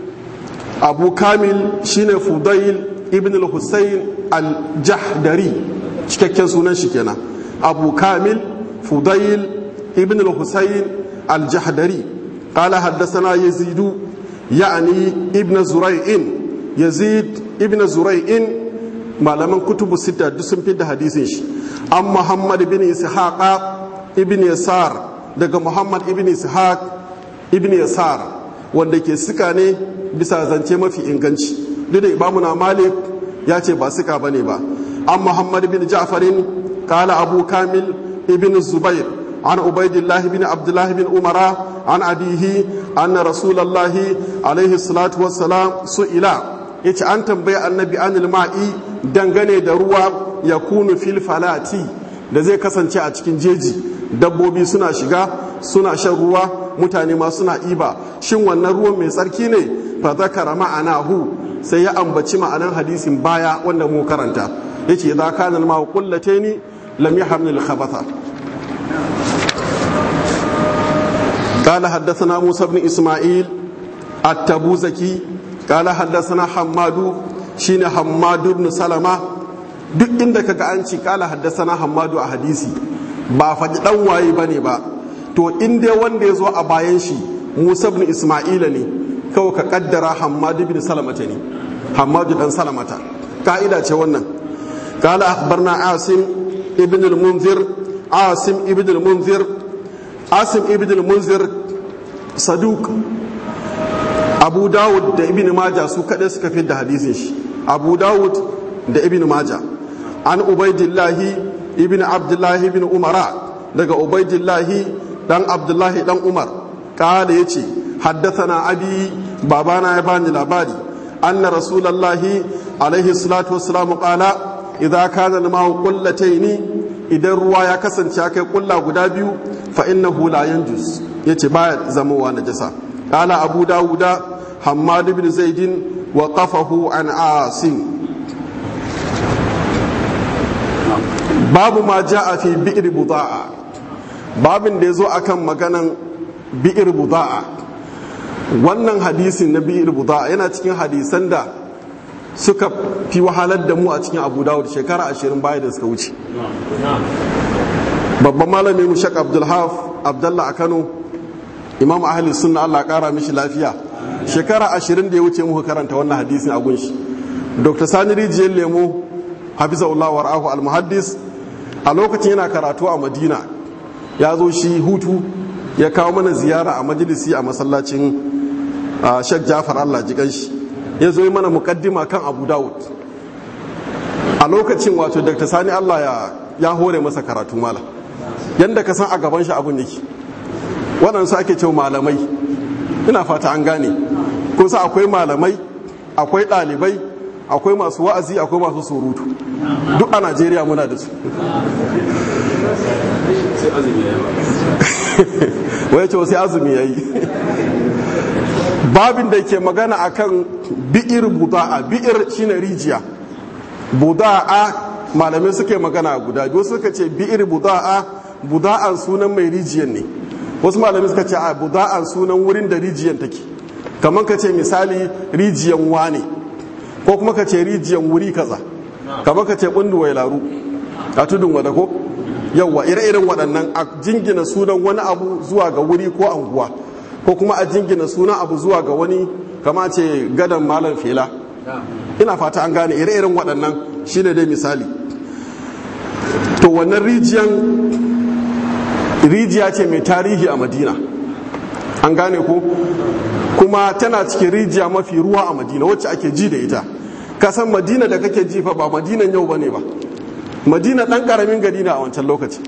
abu kamil shine fudail ibn al-husayn al-jahdari cikakken sunan shi kenan abu kamil فضيل ابن الحسين الجحدري قال حدثنا يزيد يعني ابن زريع يزيد ابن زريع malaman kutubu sita duk sun fi da hadisin shi an muhammad ibn ishaq ibn yasar daga muhammad ibn ishaq ibn yasar wanda ke suka ne bisa zance mafi inganci duk da imamu na malik ya ce ba suka bane ba an muhammad ibn ja'farin kala abu kamil ابن الزبير عن عبيد الله بن عبد الله بن عمر عن أبيه أن رسول الله عليه الصلاة والسلام سئل yace an tambayi annabi anil ma'i dangane da ruwa ya kunu fil falati da zai kasance a cikin jeji dabbobi suna shiga suna shan ruwa mutane ma suna iba shin wannan ruwan mai tsarki ne fa zakara ma'anahu sai ya ambaci ma'anan hadisin baya wanda mu karanta yace idza kana al-ma'u qullataini lam yahmil al-khabatha قال حدثنا موسى بن إسماعيل التبوزكي قال حدثنا حماد شين حماد بن سلمة duk inda kaga an ci kala haddasana hammadu a hadisi ba faɗi ɗan waye bane ba to in dai wanda ya zo a bayan shi musa ibn isma'ila ne kawai ka kaddara hammadu bin salamata ne hammadu dan salamata ka'ida ce wannan kala akhbarna asim ibn al-munzir asim ibn al-munzir asim ibn al-munzir saduk abu dawud da ibn maja su kaɗai suka fi da hadisin shi abu dawud da ibn maja an ubaidillahi ibn abdullahi ibn umara daga ubaidillahi dan abdullahi dan umar kala ya ce haddathana abi babana ya bani labari anna rasulallahi alaihi salatu wassalamu qala idza kana al-ma'u qullataini idan ruwa ya kasance kai kulla guda biyu fa innahu la yanjus yace baya zamowa najasa qala abu dawuda hammad ibn zaidin wa qafahu an asim babu ma ja'a fi bi'r buda'a babin da yazo akan maganan bi'r buda'a wannan hadisin na bi'r buda'a yana cikin hadisan da suka fi wahalar da mu a cikin abu dawud shekara ashirin baya da suka wuce babban malami mu shak abdulhaf abdallah a kano imam ahli sunna allah kara mishi lafiya shekara ashirin da ya wuce muka karanta wannan hadisin a gunshi dr sani rijiyar lemo hafizahullah war'ahu al-muhaddis a lokacin yana karatu a madina ya zo shi hutu ya kawo mana ziyara a majalisi a masallacin shek jafar allah jikan shi ya zo yi mana mukaddima kan abu dawud a lokacin wato dr sani allah ya, ya hore masa karatu mala yadda ka san a gaban shi abun yake waɗansu ake cewa malamai ina fata an gane kusa akwai malamai akwai ɗalibai akwai masu wa'azi akwai masu surutu duk a najeriya muna da su wai ce sai azumi ya yi babin da ke magana akan bi'ir buda'a bi'ir shine rijiya buda'a malamai suke magana guda biyu suka ce bi'ir buda'a buda'an sunan mai rijiyan ne wasu malamai suka ce a buda'an sunan wurin da rijiyan take kamar ka ce misali rijiyan wane ko kuma ka ce rijiyan wuri kaza kamar ka ce bundu laru a tudun wada ko yawwa ire-iren waɗannan a jingina sunan wani abu zuwa ga wuri ko anguwa ko kuma a jingina sunan abu zuwa ga wani kama ce gadon malam fela ina fata an gane ire-iren waɗannan shine dai misali to wannan rijiyan rijiya ce mai tarihi a madina an gane ko kuma tana cikin rijiya mafi ruwa a madina wacce ake ji da ita kasan madina da kake ji fa ba madinan yau bane ba madina ɗan ƙaramin gari na a wancan lokaci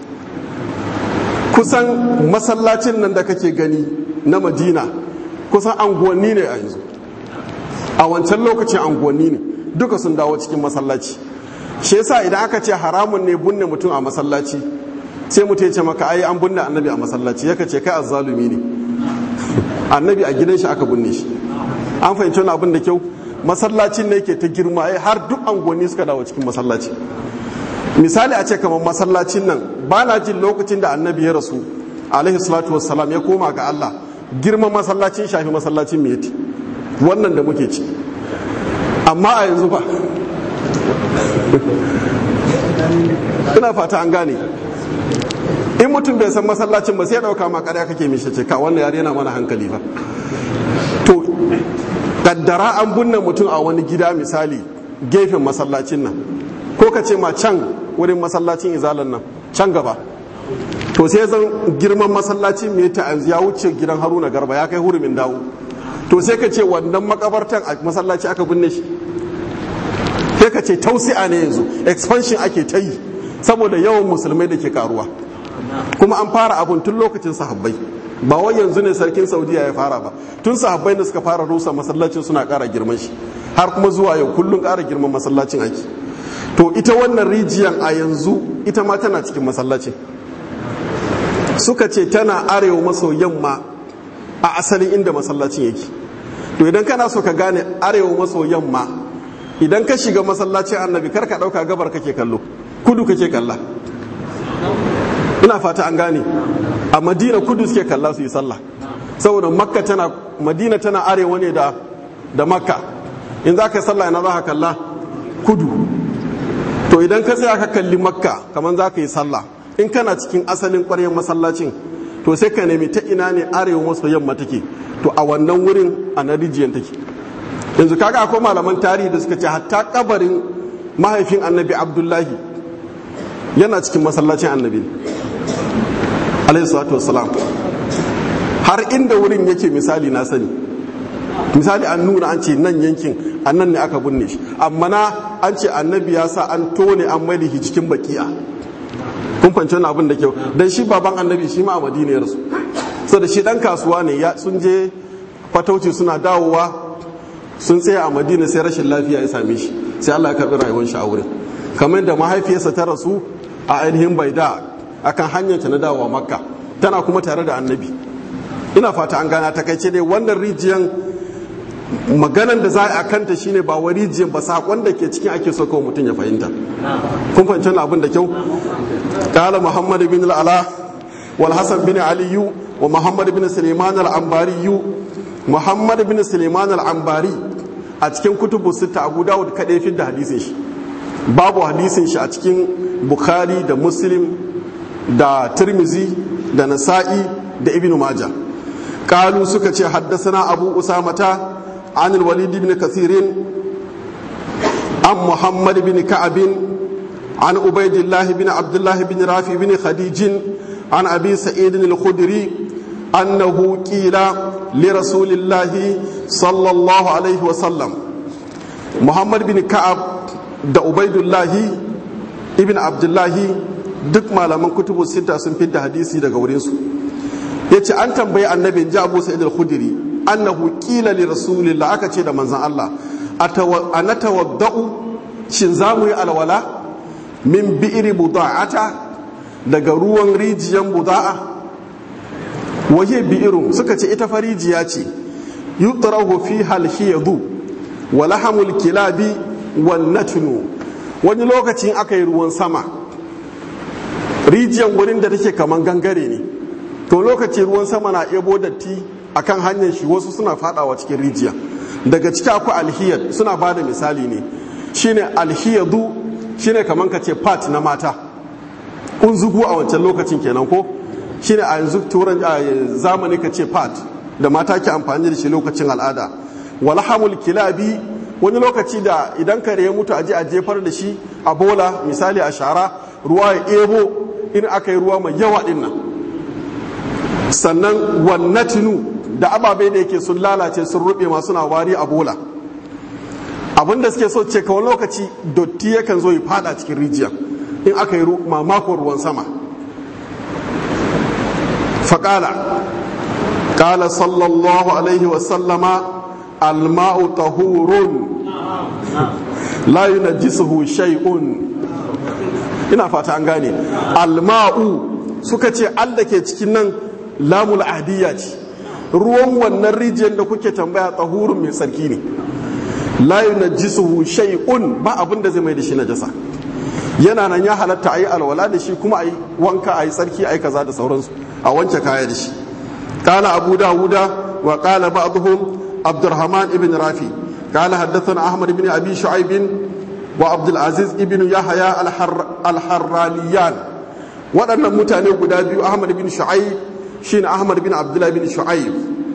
kusan masallacin nan da kake gani na madina kusan anguwanni ne a yanzu a wancan lokacin anguwanni ne duka sun dawo cikin masallaci shi yasa idan aka ce haramun ne bunne mutum a masallaci sai mutum ya ce maka ai an bunne annabi a masallaci yaka ce kai azzalumi ne annabi a gidan shi aka bunne shi an fahimci wani abin da kyau masallacin ne ke ta girma har duk anguwanni suka dawo cikin masallaci misali a ce kamar masallacin nan ba na jin lokacin da annabi ya rasu alaihi salatu wassalam ya koma ga Allah girman masallacin shafi masallacin miyati wannan da muke ci amma a yanzu ba ina fata an gane in mutum bai san masallacin ba sai ya dauka ma ƙarya kake mishi ce ka wannan yare yana mana hankali ba to kaddara an bunne mutum a wani gida misali gefen masallacin nan ko ka ce ma can wurin masallacin izalan nan can gaba to sai zan girman masallacin mai ta ya wuce gidan haruna garba ya kai hurumin dawo to sai ka ce wannan makabartan a masallaci aka binne shi sai ka ce tausi'a ne yanzu expansion ake ta yi saboda yawan musulmai da ke karuwa kuma an fara abun tun lokacin sahabbai ba wai yanzu ne sarkin saudiya ya fara ba tun sahabbai da suka fara rusa masallacin suna kara girman shi har kuma zuwa yau kullum kara girman masallacin ake to ita wannan rijiyan a yanzu ita ma tana cikin masallacin suka ce tana arewa maso yamma a asalin inda masallacin yake to idan kana so ka gane arewa maso yamma idan ka shiga masallacin annabi kar ka dauka gabar kake kallo kudu kake kalla ina fata an gane a madina kudu suke kalla su yi sallah saboda makka tana madina tana arewa ne da da makka in za ka yi sallah ina za ka kalla kudu to idan ka tsaya ka kalli makka kamar za ka yi sallah in kana cikin asalin ƙwaryar masallacin to sai ka nemi ta ina ne arewa maso yamma take to a wannan wurin a na rijiyar take yanzu kaga akwai malaman tarihi da suka ce hatta kabarin mahaifin annabi abdullahi yana cikin masallacin annabi alaihi salatu wassalam har inda wurin yake misali na sani misali an nuna an ce nan yankin a nan ne aka binne shi amma na an ce annabi ya sa an tone an mai shi cikin baki'a kun fahimci wani abin da kyau dan shi baban annabi shi ma a madina ya rasu so da shi dan kasuwa ne sun je fatauci suna dawowa sun tsaya a madina sai rashin lafiya ya same shi sai Allah ya karbi rayuwar shi a wurin kamar da mahaifiyarsa ta rasu a ainihin baida akan hanyar ta na dawowa makka tana kuma tare da annabi ina fata an gana ta kaice dai wannan rijiyan maganan da za a kanta shine ba wa rijiyan ba sakon da ke cikin ake so kawai mutum ya fahimta kun fahimci wannan abin da kyau qala muhammad bin al-ala wal hasan bin ali wa muhammad bin sulaiman al-ambari muhammad bin sulaiman al-ambari a cikin kutubu sita abu dawud kadai fi da hadisin shi babu hadisin shi a cikin bukhari da muslim da tirmizi da nasa'i da ibnu majah قالوا سكت حدثنا أبو أسامة عن الوليد بن كثير عن محمد بن كعب عن عبيد الله بن عبد الله بن رافع بن خديج عن أبي سعيد الخدري أنه قيل لرسول الله صلى الله عليه وسلم محمد بن كعب da Ubaidullahi ibn Abdullahi duk malaman kutubu sita sun fidda hadisi daga wurinsu ya ce an tambayi annabin ji abu sa'id al-khudri annahu qila li rasulillah aka ce da manzon Allah ana tawadda'u shin za mu yi alwala min bi'ri buda'ata daga ruwan rijiyan buda'a waje bi'irun suka ce ita farijiya ce yutrahu fi halhiyadu wa lahamul kilabi wan natnu wani lokacin aka yi ruwan sama rijiyan wurin da take kaman gangare ne to lokaci ruwan sama na ebo datti akan hanyar shi wasu suna fadawa cikin rijiya daga ciki akwai alhiyar suna ba da misali ne shine alhiyadu shine kamar ka ce part na mata unzugu a wancan lokacin kenan ko shine a yanzu turan zamani ka ce part da mata ke amfani da shi lokacin al'ada walhamul kilabi wani lokaci da idan kare ya mutu aje a jefar da shi a bola misali a shara ruwa ya ebo in aka yi ruwa mai yawa din nan sannan wannatinu da ababe da yake sun lalace sun rube ma suna wari a bola abinda suke so ce kawai lokaci dotti yakan zo ya fada cikin rijiya in aka yi mamakon ruwan sama faƙala ƙala sallallahu alaihi wasallama alma'u tahurun la yunajjisuhu shay'un ina fata an gane alma'u suka ce Allah ke cikin nan lamul adiyya ce ruwan wannan rijiyar da kuke tambaya tsahurun mai tsarki ne la yunajjisuhu shay'un ba abin da zai mai da shi najasa yana nan ya halatta ayi alwala da shi kuma ayi wanka ayi tsarki ayi kaza da sauransu a wanke kaya da shi qala abu dawuda wa qala ba'dhum abdurrahman ibn rafi qala haddathana ahmad ibn abi shu'aib wa abdul aziz ibn yahya al-harraniyan waɗannan mutane guda biyu ahmad bin shu'aib shine ahmad bin abdullah bin shu'aib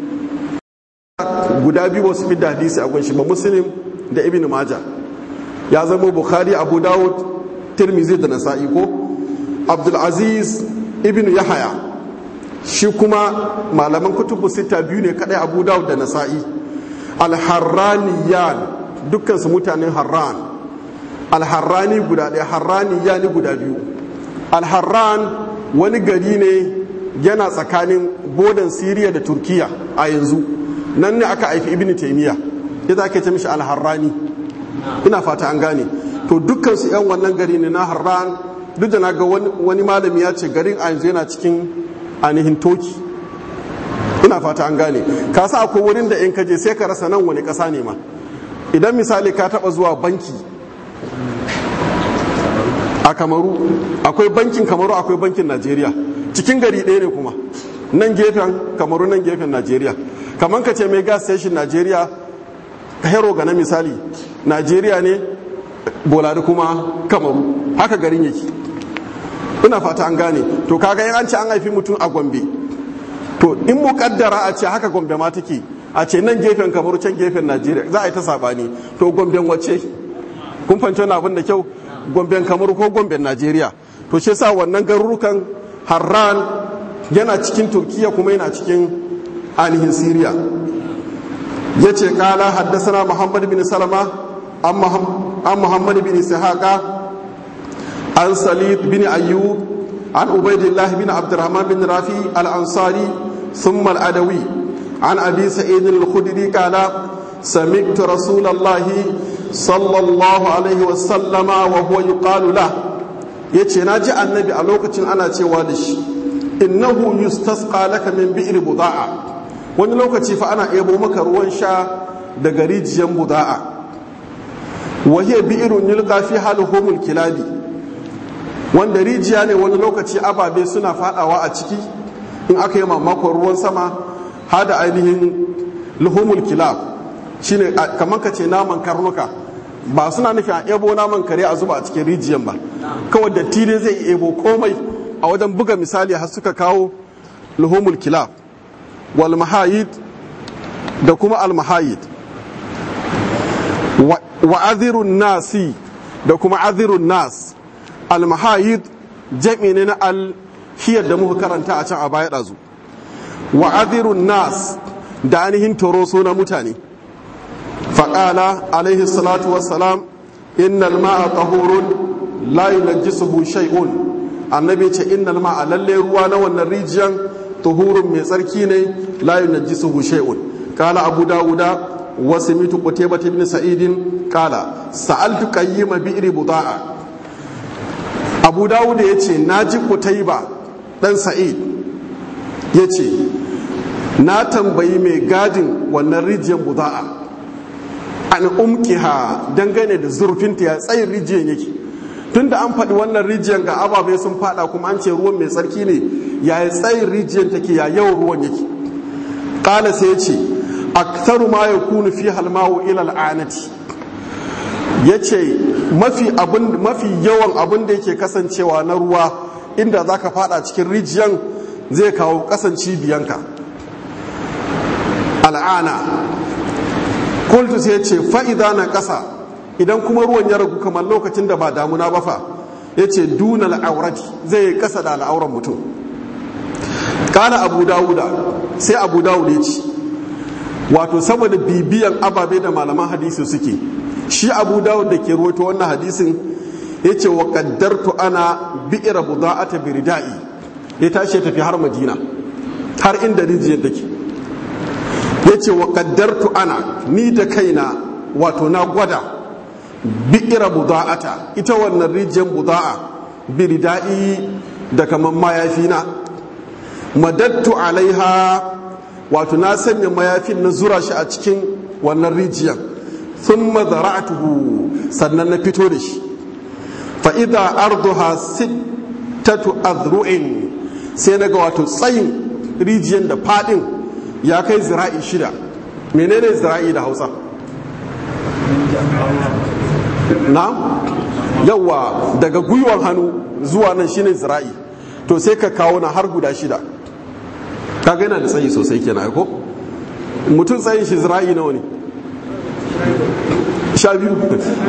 guda biyu ba su fi da hadisi a gunshi ba muslim da ibn majah ya zama bukhari abu dawud tirmizi da nasa'i ko abdul aziz ibn yahaya shi kuma malaman kutubu sita biyu ne kadai abu dawud da nasa'i alharraniyan dukkan su mutanen harran alharrani guda ɗaya harraniyani guda biyu alharran wani gari ne yana tsakanin bodan siriya da turkiya a yanzu nan ne aka haifi ibn taimiyya ya ake ce mishi alharrani ina fata an gane to dukkansu yan wannan gari ne na harran duk da na ga wani malami ya ce garin a yanzu yana cikin ainihin toki ina fata an gane ka sa akwai wurin da in ka je sai ka rasa nan wani kasa ne ma idan misali ka taba zuwa banki a kamaru akwai bankin kamaru akwai bankin najeriya cikin gari ɗaya ne kuma nan gefen kamaru nan gefen najeriya kamar ka ce mai gas station najeriya hero ga na misali najeriya ne bolari kuma kamaru haka garin yake ina fata an gane to kaga yin an ce an haifi mutum a gombe to in mukaddara a ce haka gombe ma take a ce nan gefen kamaru can gefen najeriya za a yi ta sabani to gomben wace kun fahimci wani abin da kyau gomben kamaru ko gomben najeriya to shi sa wannan garurukan harran yana cikin turkiya kuma yana cikin ainihin siriya ya ce kala haddasa muhammad bin salama an muhammad bin sahaka an salid bin ayyub an ubaidillah bin abdurrahman bin rafi al-ansari ثم الأدوي عن أبي سعيد الخدري قال سمعت رسول الله صلى الله عليه وسلم وهو يقال له yace na ji annabi a lokacin ana cewa da shi innahu yustasqa laka min bi'r buda'a wani lokaci fa ana ebo maka ruwan sha daga rijiyar buda'a wa hiya bi'run yulqa fi halhumul kilabi wanda rijiya ne wani lokaci ababe suna fadawa a ciki in aka yi mamakon ruwan sama hada ainihin luhumul kilab shine kamar ka ce naman karnuka ba suna nufi a ebo naman kare a zuba a cikin rijiyan ba kawai da tire zai ebo komai a wajen buga misali har suka kawo luhumul kilab wal mahayid da kuma al mahayid wa azirun nasi da kuma azirun nas al mahayid jami ne na al hiyar da muka karanta a can a baya ɗazu wa azirun nas da ainihin toroso na mutane faƙala alaihi salatu wassalam innal ma'a tahurun la yunajjisuhu shay'un annabi ce innal ma'a lalle ruwa na wannan rijiyan tahurun mai tsarki ne la yunajjisuhu shay'un qala abu dawuda wa samitu qutaybah ibn sa'idin qala sa'altu qayyima bi'ri buda'a abu dawuda yace naji qutayba dan sa'id yace na tambayi mai gadin wannan rijiyar buda'a an umkiha dangane da zurfinta ya tsayin rijiyar yake tunda an faɗi wannan rijiyar ga ababe sun fada kuma an ce ruwan mai tsarki ne ya yi tsayin rijiyar take ya yawan ruwan yake ƙala sai ya ce aktaru ma ya kunu fi halmawo ilal anati ya ce mafi yawan abin da yake kasancewa na ruwa inda za ka fada cikin rijiyar zai kawo kasan cibiyanka al'ana kultu sai ce fa'ida na ƙasa idan kuma ruwan ya ragu kamar lokacin da ba damuna ba fa ya ce duna al'aurati zai yi ƙasa da al'auran mutum ƙana abu dawuda sai abu dawuda ya ci wato saboda bibiyan ababe da malaman hadisi suke shi abu dawud da ke ruwaito wannan hadisin ya ce wa ƙaddartu ana bi'ira buda'ata biridai ya tashi ya tafi har madina har inda rijiyar take ya ce wa ƙaddartu ana ni da kaina wato na gwada bi'ira buda'ata ita wannan rijiyar buda'a biridai da kamar mayafi na madattu alaiha wato na sanya mayafin na zura shi a cikin wannan rijiyar sun mazara'atuhu sannan na fito da shi fa'ida arduha sittatu azru'in sai na ga wato tsayin rijiyar da fadin ya kai zira'i shida menene zira'i da hausa na yawa daga gwiwan hannu zuwa nan shine zira'i to sai ka kawo na har guda shida kaga yana da tsayi sosai kenan ko mutum tsayin shi zira'i nawa ne sha biyu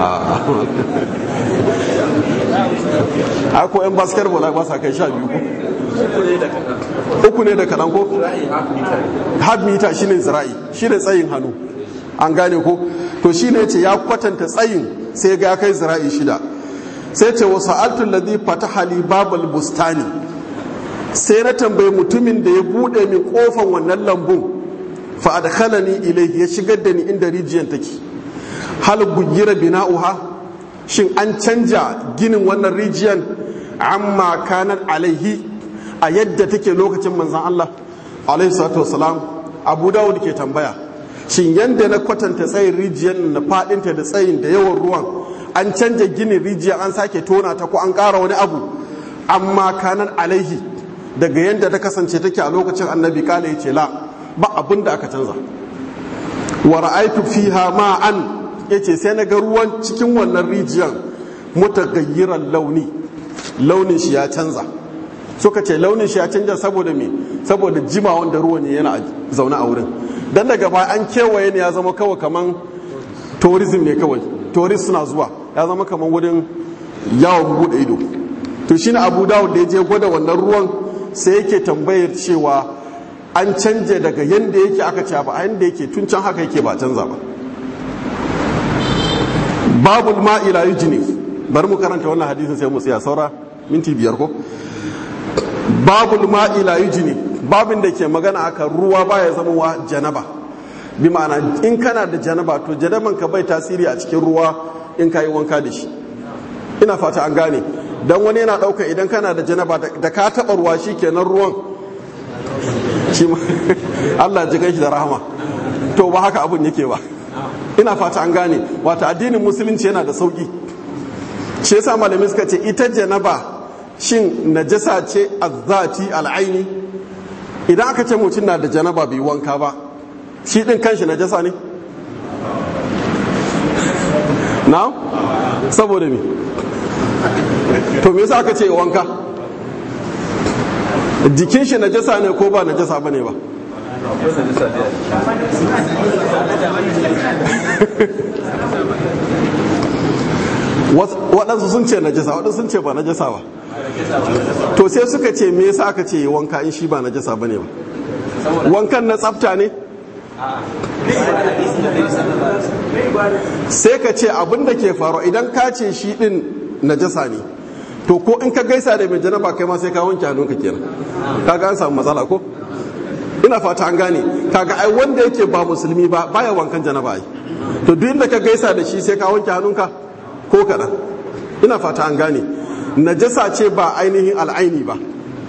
a ko yan basketball ba sa kai sha biyu ko uku ne da kaɗan ko half meter shine zira'i shine tsayin hannu an gane ko to shine ce ya kwatanta tsayin sai ga kai zira'i shida sai ce wasu altun ladhi fataha li babal bustani sai na tambayi mutumin da ya bude min kofan wannan lambun fa adkhalani ilayhi ya shigar da ni inda rijiyar take hal gugira bina'uha shin an canja ginin wannan rijiyar amma kanar alaihi a yadda take lokacin manzan Allah alaihi salatu wasalam abu dawud ke tambaya shin yadda na kwatanta tsayin rijiyar na fadinta da tsayin da yawan ruwan an canja ginin rijiyar an sake tona ta ko an ƙara wani abu amma kanar alaihi daga yadda ta kasance take a lokacin annabi kala ya ce la ba abin da aka canza wa ra'aitu fiha ma'an yace sai na ga ruwan cikin wannan rijiyar mutagayyiran launi launin shi ya canza suka ce launin shi ya canja saboda me saboda jima wanda ruwan ne yana zaune a wurin dan daga baya an kewaye ne ya zama kawai kaman tourism ne kawai tourist suna zuwa ya zama kaman wurin yawon bude ido to shine abu dawud da ya je gwada wannan ruwan sai yake tambayar cewa an canje daga yadda yake aka ce ba a yadda yake tun can haka yake ba canza ba babul ma'ila yujini bari mu karanta wannan hadisin sai mu tsaya saura minti biyar ko babul ma'ila yujini babin da ke magana aka ruwa baya zama wa janaba bi ma'ana in kana da janaba to janaban ka bai tasiri a cikin ruwa in ka yi wanka da shi ina fata an gane dan wani yana ɗauka idan kana da janaba da ka taɓa ruwa shi kenan ruwan shi Allah ji shi da rahama to ba haka abun yake ba ina fata an gane wata addinin musulunci yana da sauki shi yasa malamai suka ce ita janaba shin najasa ce azzati al'aini idan aka ce mutum na da janaba bai wanka ba shi din kanshi najasa ne na saboda me to me yasa aka ce wanka jikin shi najasa ne ko ba najasa bane ba waɗansu sun ce najasa waɗansu sun ce ba najasa ba to sai suka ce me yasa aka ce wanka in shi ba najasa bane ba wankan na tsafta ne sai ka ce abin da ke faru idan ka ce shi din najasa ne to ko in ka gaisa da mai janaba kai ma sai ka wanke hannunka kenan kaga an samu matsala ko ina fata an gane kaga ai wanda yake ba musulmi ba baya wankan janaba ai to duk inda ka gaisa da shi sai ka wanke hannunka ko kaɗan ina fata an gane najasa ce ba ainihin al'aini ba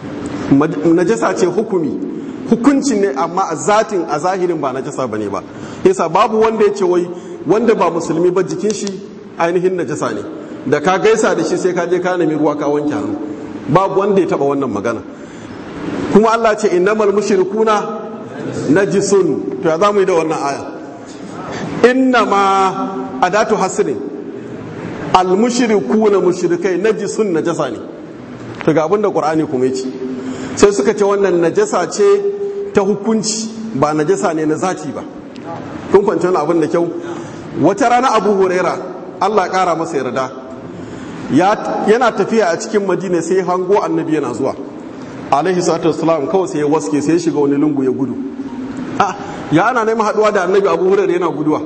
najasa ce hukumi hukuncin ne amma a zatin a zahirin ba najasa bane ba yasa babu wanda ya ce wai wanda ba musulmi ba jikin shi ainihin najasa ne da ka gaisa da shi sai ka je ka nemi ruwa ka wanke hannu babu wanda ya taba wannan magana kuma Allah ce innamal mushrikuna najisun to ya zamu yi da wannan aya innama adatu hasrin al mushrikuna mushrikai najisun najasa ne to ga abinda qur'ani kuma yace sai suka ce wannan najasa ce ta hukunci ba najasa ne na zati ba kun kwanci wani abin da kyau wata rana abu huraira allah kara masa yarda yana tafiya a cikin madina sai hango annabi yana zuwa alaihi salatu wasalam kawai sai ya waske sai ya shiga wani lungu ya gudu ya ana neman haduwa da annabi abu huraira yana guduwa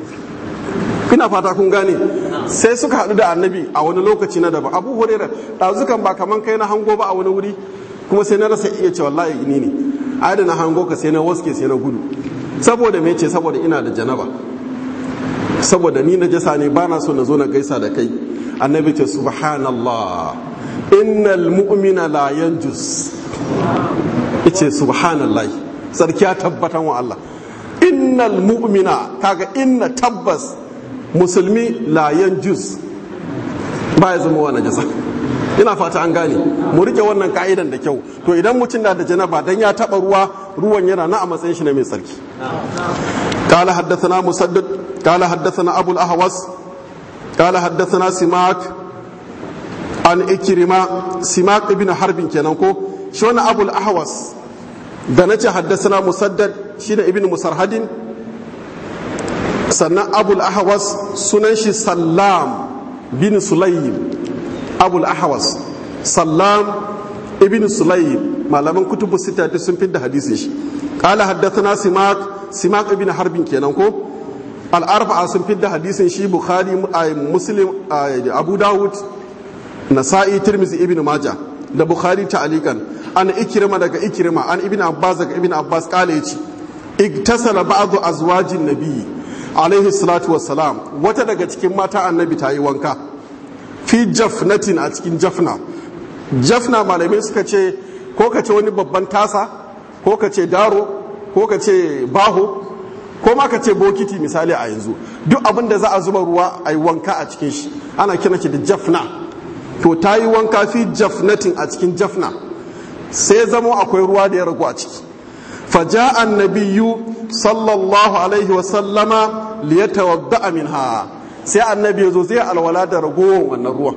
ina fata kun gane sai suka haɗu da annabi a wani lokaci na daban abu huraira ɗazukan ba kaman kai na hango ba a wani wuri kuma sai na rasa iya ce wallahi ni ne ai da na hango ka sai na waske sai na gudu saboda me ce saboda ina da janaba saboda ni na jasa ne bana so na zo na gaisa da kai annabi ce subhanallah innal mu'mina la yanjus yace subhanallah sarki ya tabbatan wa Allah innal mu'mina kaga inna tabbas musulmi la yanjus ba ya zama wa najasa ina fata an gane mu rike wannan ka'idan da kyau to idan mutum na da janaba dan ya taba ruwa ruwan yana na a matsayin shi na mai tsarki قال حدثنا مسدد قال حدثنا أبو الأهوس قال حدثنا سماك عن إكرمة سماك ابن حرب كنانكو شون أبو الأهوس دنجة حدثنا مسدد شين ابن مسرهد سنة أبو الأهوس سننشي سلام بن سليم أبو الأهوس سلام ابن سليم malaman kutubu sita duk sun fidda hadisin shi qala haddathana simak simak ibn harbin kenan ko al-arba'a sun fidda hadisin shi bukhari muslim abu dawud nasa'i tirmizi ibn majah da bukhari ta'alikan an ikrima daga ikrima an ibn abbas daga ibn abbas kale yace igtasala ba'du azwajin nabi alaihi salatu wassalam wata daga cikin mata annabi ta yi wanka fi jafnatin a cikin jafna jafna malamai suka ce ko ka ce wani babban tasa ko ka ce daro ko ka ce baho ko ma ka ce bokiti misali a yanzu duk abin da za a zuba ruwa a yi wanka a cikin shi ana kira shi da jafna to ta yi wanka fi jafnatin a cikin jafna sai zamo akwai ruwa da ya ragu a ciki faja annabiyu sallallahu alaihi wasallama liyatawadda minha sai annabi ya zo zai alwala da ragowar wannan ruwan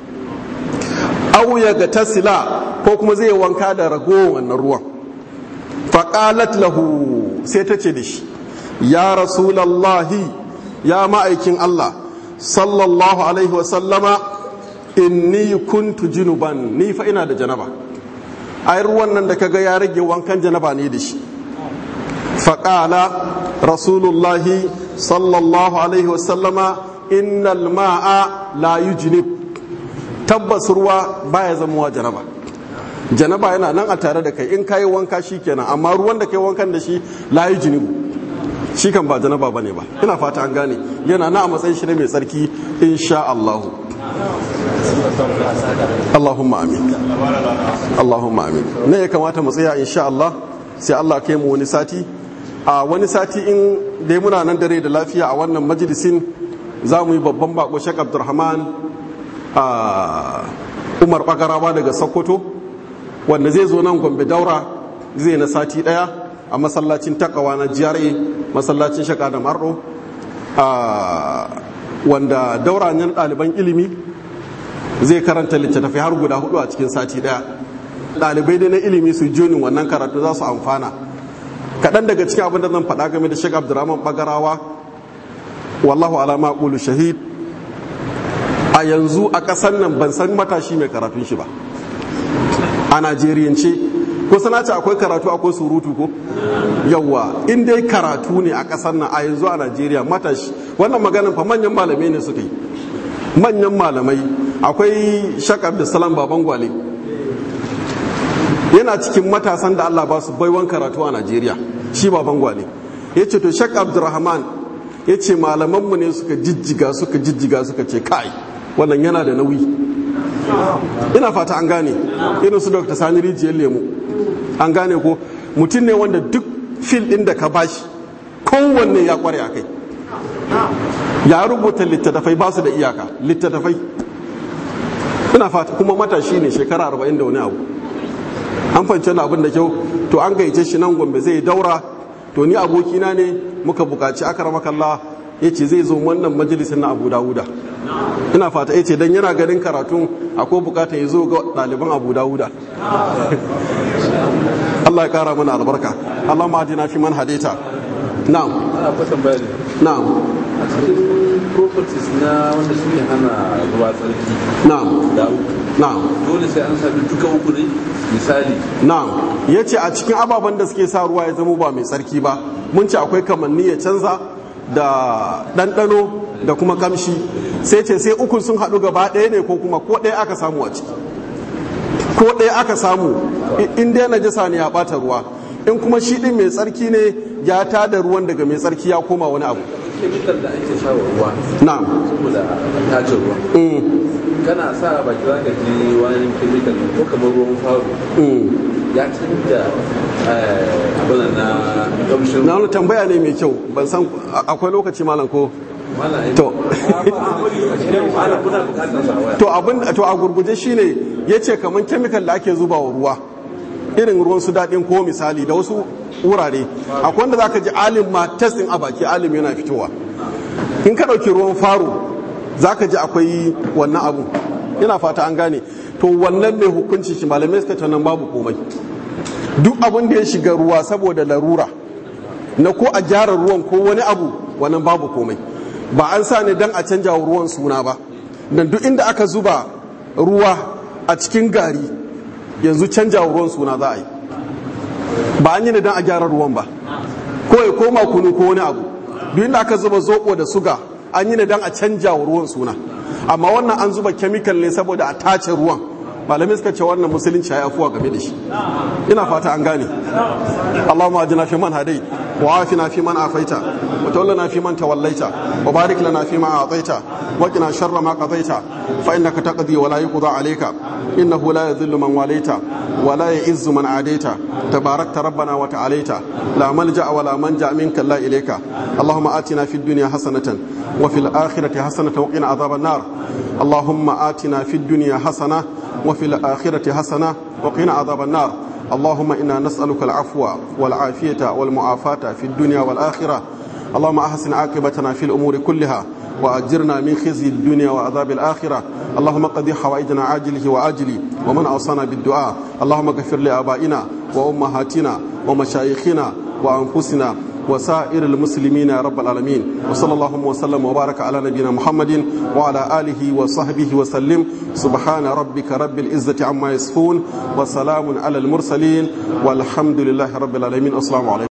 au ya ga tasila ko kuma zai wanka da ragowar wannan ruwan faƙalat lahu sai ta ce da shi ya rasulallahi ya ma'aikin Allah sallallahu alaihi wasallama inni kuntu junuban ni fa ina da janaba ai ruwan nan da kaga ya rage wankan janaba ne da shi faƙala rasulullahi sallallahu alaihi wasallama innal ma'a la yujnib tabbas ruwa baya zamowa janaba janaba yana nan a tare da kai in kayi wanka shi kenan amma ruwan da kai wankan da shi la yujnibu shi kan ba janaba bane ba ina fata an gane yana na a matsayin shi ne mai tsarki insha Allah Allahumma amin Allahumma amin ne ya kamata mu tsaya insha Allah sai Allah kai mu wani sati a wani sati in dai muna nan dare da lafiya a wannan majalisin za mu yi babban bako Sheikh Abdulrahman a Umar Bagarawa daga Sokoto wanda zai zo nan Gombe Daura zai na sati daya a masallacin takawa na GRA masallacin Shaka da Marro wanda daura nan ɗaliban ilimi zai karanta littattafai har guda hudu a cikin sati daya ɗalibai dai na ilimi su jonin wannan karatu za su amfana kaɗan daga cikin abin da zan faɗa game da shek abdurrahman bagarawa wallahu alama ƙulu shahid a yanzu a ƙasar nan ban san matashi mai karatun shi ba a najeriyance ko sana ce akwai karatu akwai surutu ko yawwa in dai karatu ne a ƙasar nan a yanzu a najeriya matashi wannan maganin fa manyan malamai ne suka yi manyan malamai akwai shak abdulsalam baban gwale yana cikin matasan da allah ba su baiwan karatu a najeriya shi baban gwale ya ce to shak abdulrahman ya ce malamanmu ne suka jijjiga suka jijjiga suka ce kai wannan yana da nauyi ina fata an gane irin su dr sani rijiyar lemu an gane ko mutum ne wanda duk fil ɗin da ka bashi kowanne ya kware a kai ya rubuta littattafai ba su da iyaka littattafai ina fata kuma matashi ne shekara arba'in da wani abu an fahimci abin da kyau to an gaice shi nan gombe zai daura to ni abokina ne muka bukaci akaramakalla ya ce zai zo wannan majalisar na abu dawuda ina fata ya ce don yana ganin karatun akwai bukata ya zo ga ɗaliban abu dawuda Allah ya kara mana albarka Allah ma na fi man hadita na'am na'am a cikin properties na wanda suke hana ruwa tsarki na'am da uku na'am dole sai an sami duka uku ne misali na'am ya ce a cikin ababen da suke sa ruwa ya zama ba mai tsarki ba mun ce akwai kamanni ya canza da ɗanɗano da kuma kamshi sai ce sai uku sun haɗu gaba ɗaya ne ko kuma ko ɗaya aka samu a ciki ko ɗaya aka samu in dai najasa ne ya ɓata ruwa in kuma shi ɗin mai tsarki ne ya tada ruwan daga mai tsarki ya koma wani abu kemikal da ake sa wa ruwa na'am saboda tace ruwa Mm, kana sa a baki za ka ji wani kemikal ko kamar ruwan faru mm. ya canja abin na kamshin na wani tambaya ne mai kyau ban san akwai lokaci malam ko mana to ana kuna bukatar sa waya to abin to a gurguje shine yace kaman chemical da ake zuba wa ruwa irin ruwan su daɗin ko misali da wasu wurare akwai wanda zaka ji alim ma testing a baki alim yana fitowa in ka ɗauki ruwan faro zaka ji akwai wannan abu ina fata an gane to wannan mai hukunci shi malamai suka ce nan babu komai duk abin da ya shiga ruwa saboda larura na ko a gyara ruwan ko wani abu wannan babu komai ba an sa ne don a canja wa ruwan suna ba don duk inda aka zuba ruwa a cikin gari yanzu canja wa ruwan suna za a yi ba an yi ne don a gyara ruwan ba ko ya koma kunu ko wani abu duk inda aka zuba zoɓo da suga an yi ne don a canja wa ruwan suna amma wannan an zuba kemikal ne saboda a tace ruwan malamai suka ce wannan musulunci ya afuwa game da shi ina fata an gane اللهم اجنا في من هديت وعافنا في من عافيت وتولنا في من توليت وبارك لنا فيما اعطيت وقنا شر ما قضيت فانك تقضي ولا يقضى عليك انه لا يذل من واليت ولا يعز من عاديت تباركت ربنا وتعاليت لا ملجا ولا منجا منك الا اليك اللهم اتنا في الدنيا حسنه وفي الاخره حسنه وقنا عذاب النار اللهم اتنا في الدنيا حسنه وفي الاخره حسنه وقنا عذاب النار اللهم إنا نسألك العفو والعافية والمعافاة في الدنيا والآخرة اللهم أحسن عاقبتنا في الأمور كلها وأجرنا من خزي الدنيا وعذاب الآخرة اللهم قضي حوائجنا عاجله وآجله ومن أوصانا بالدعاء اللهم اغفر لآبائنا وأمهاتنا ومشايخنا وأنفسنا وسائر المسلمين يا رب العالمين وصلى اللهم وسلم وبارك على نبينا محمد وعلى آله وصحبه وسلم سبحان ربك رب العزة عما يصفون وسلام على المرسلين والحمد لله رب العالمين السلام عليكم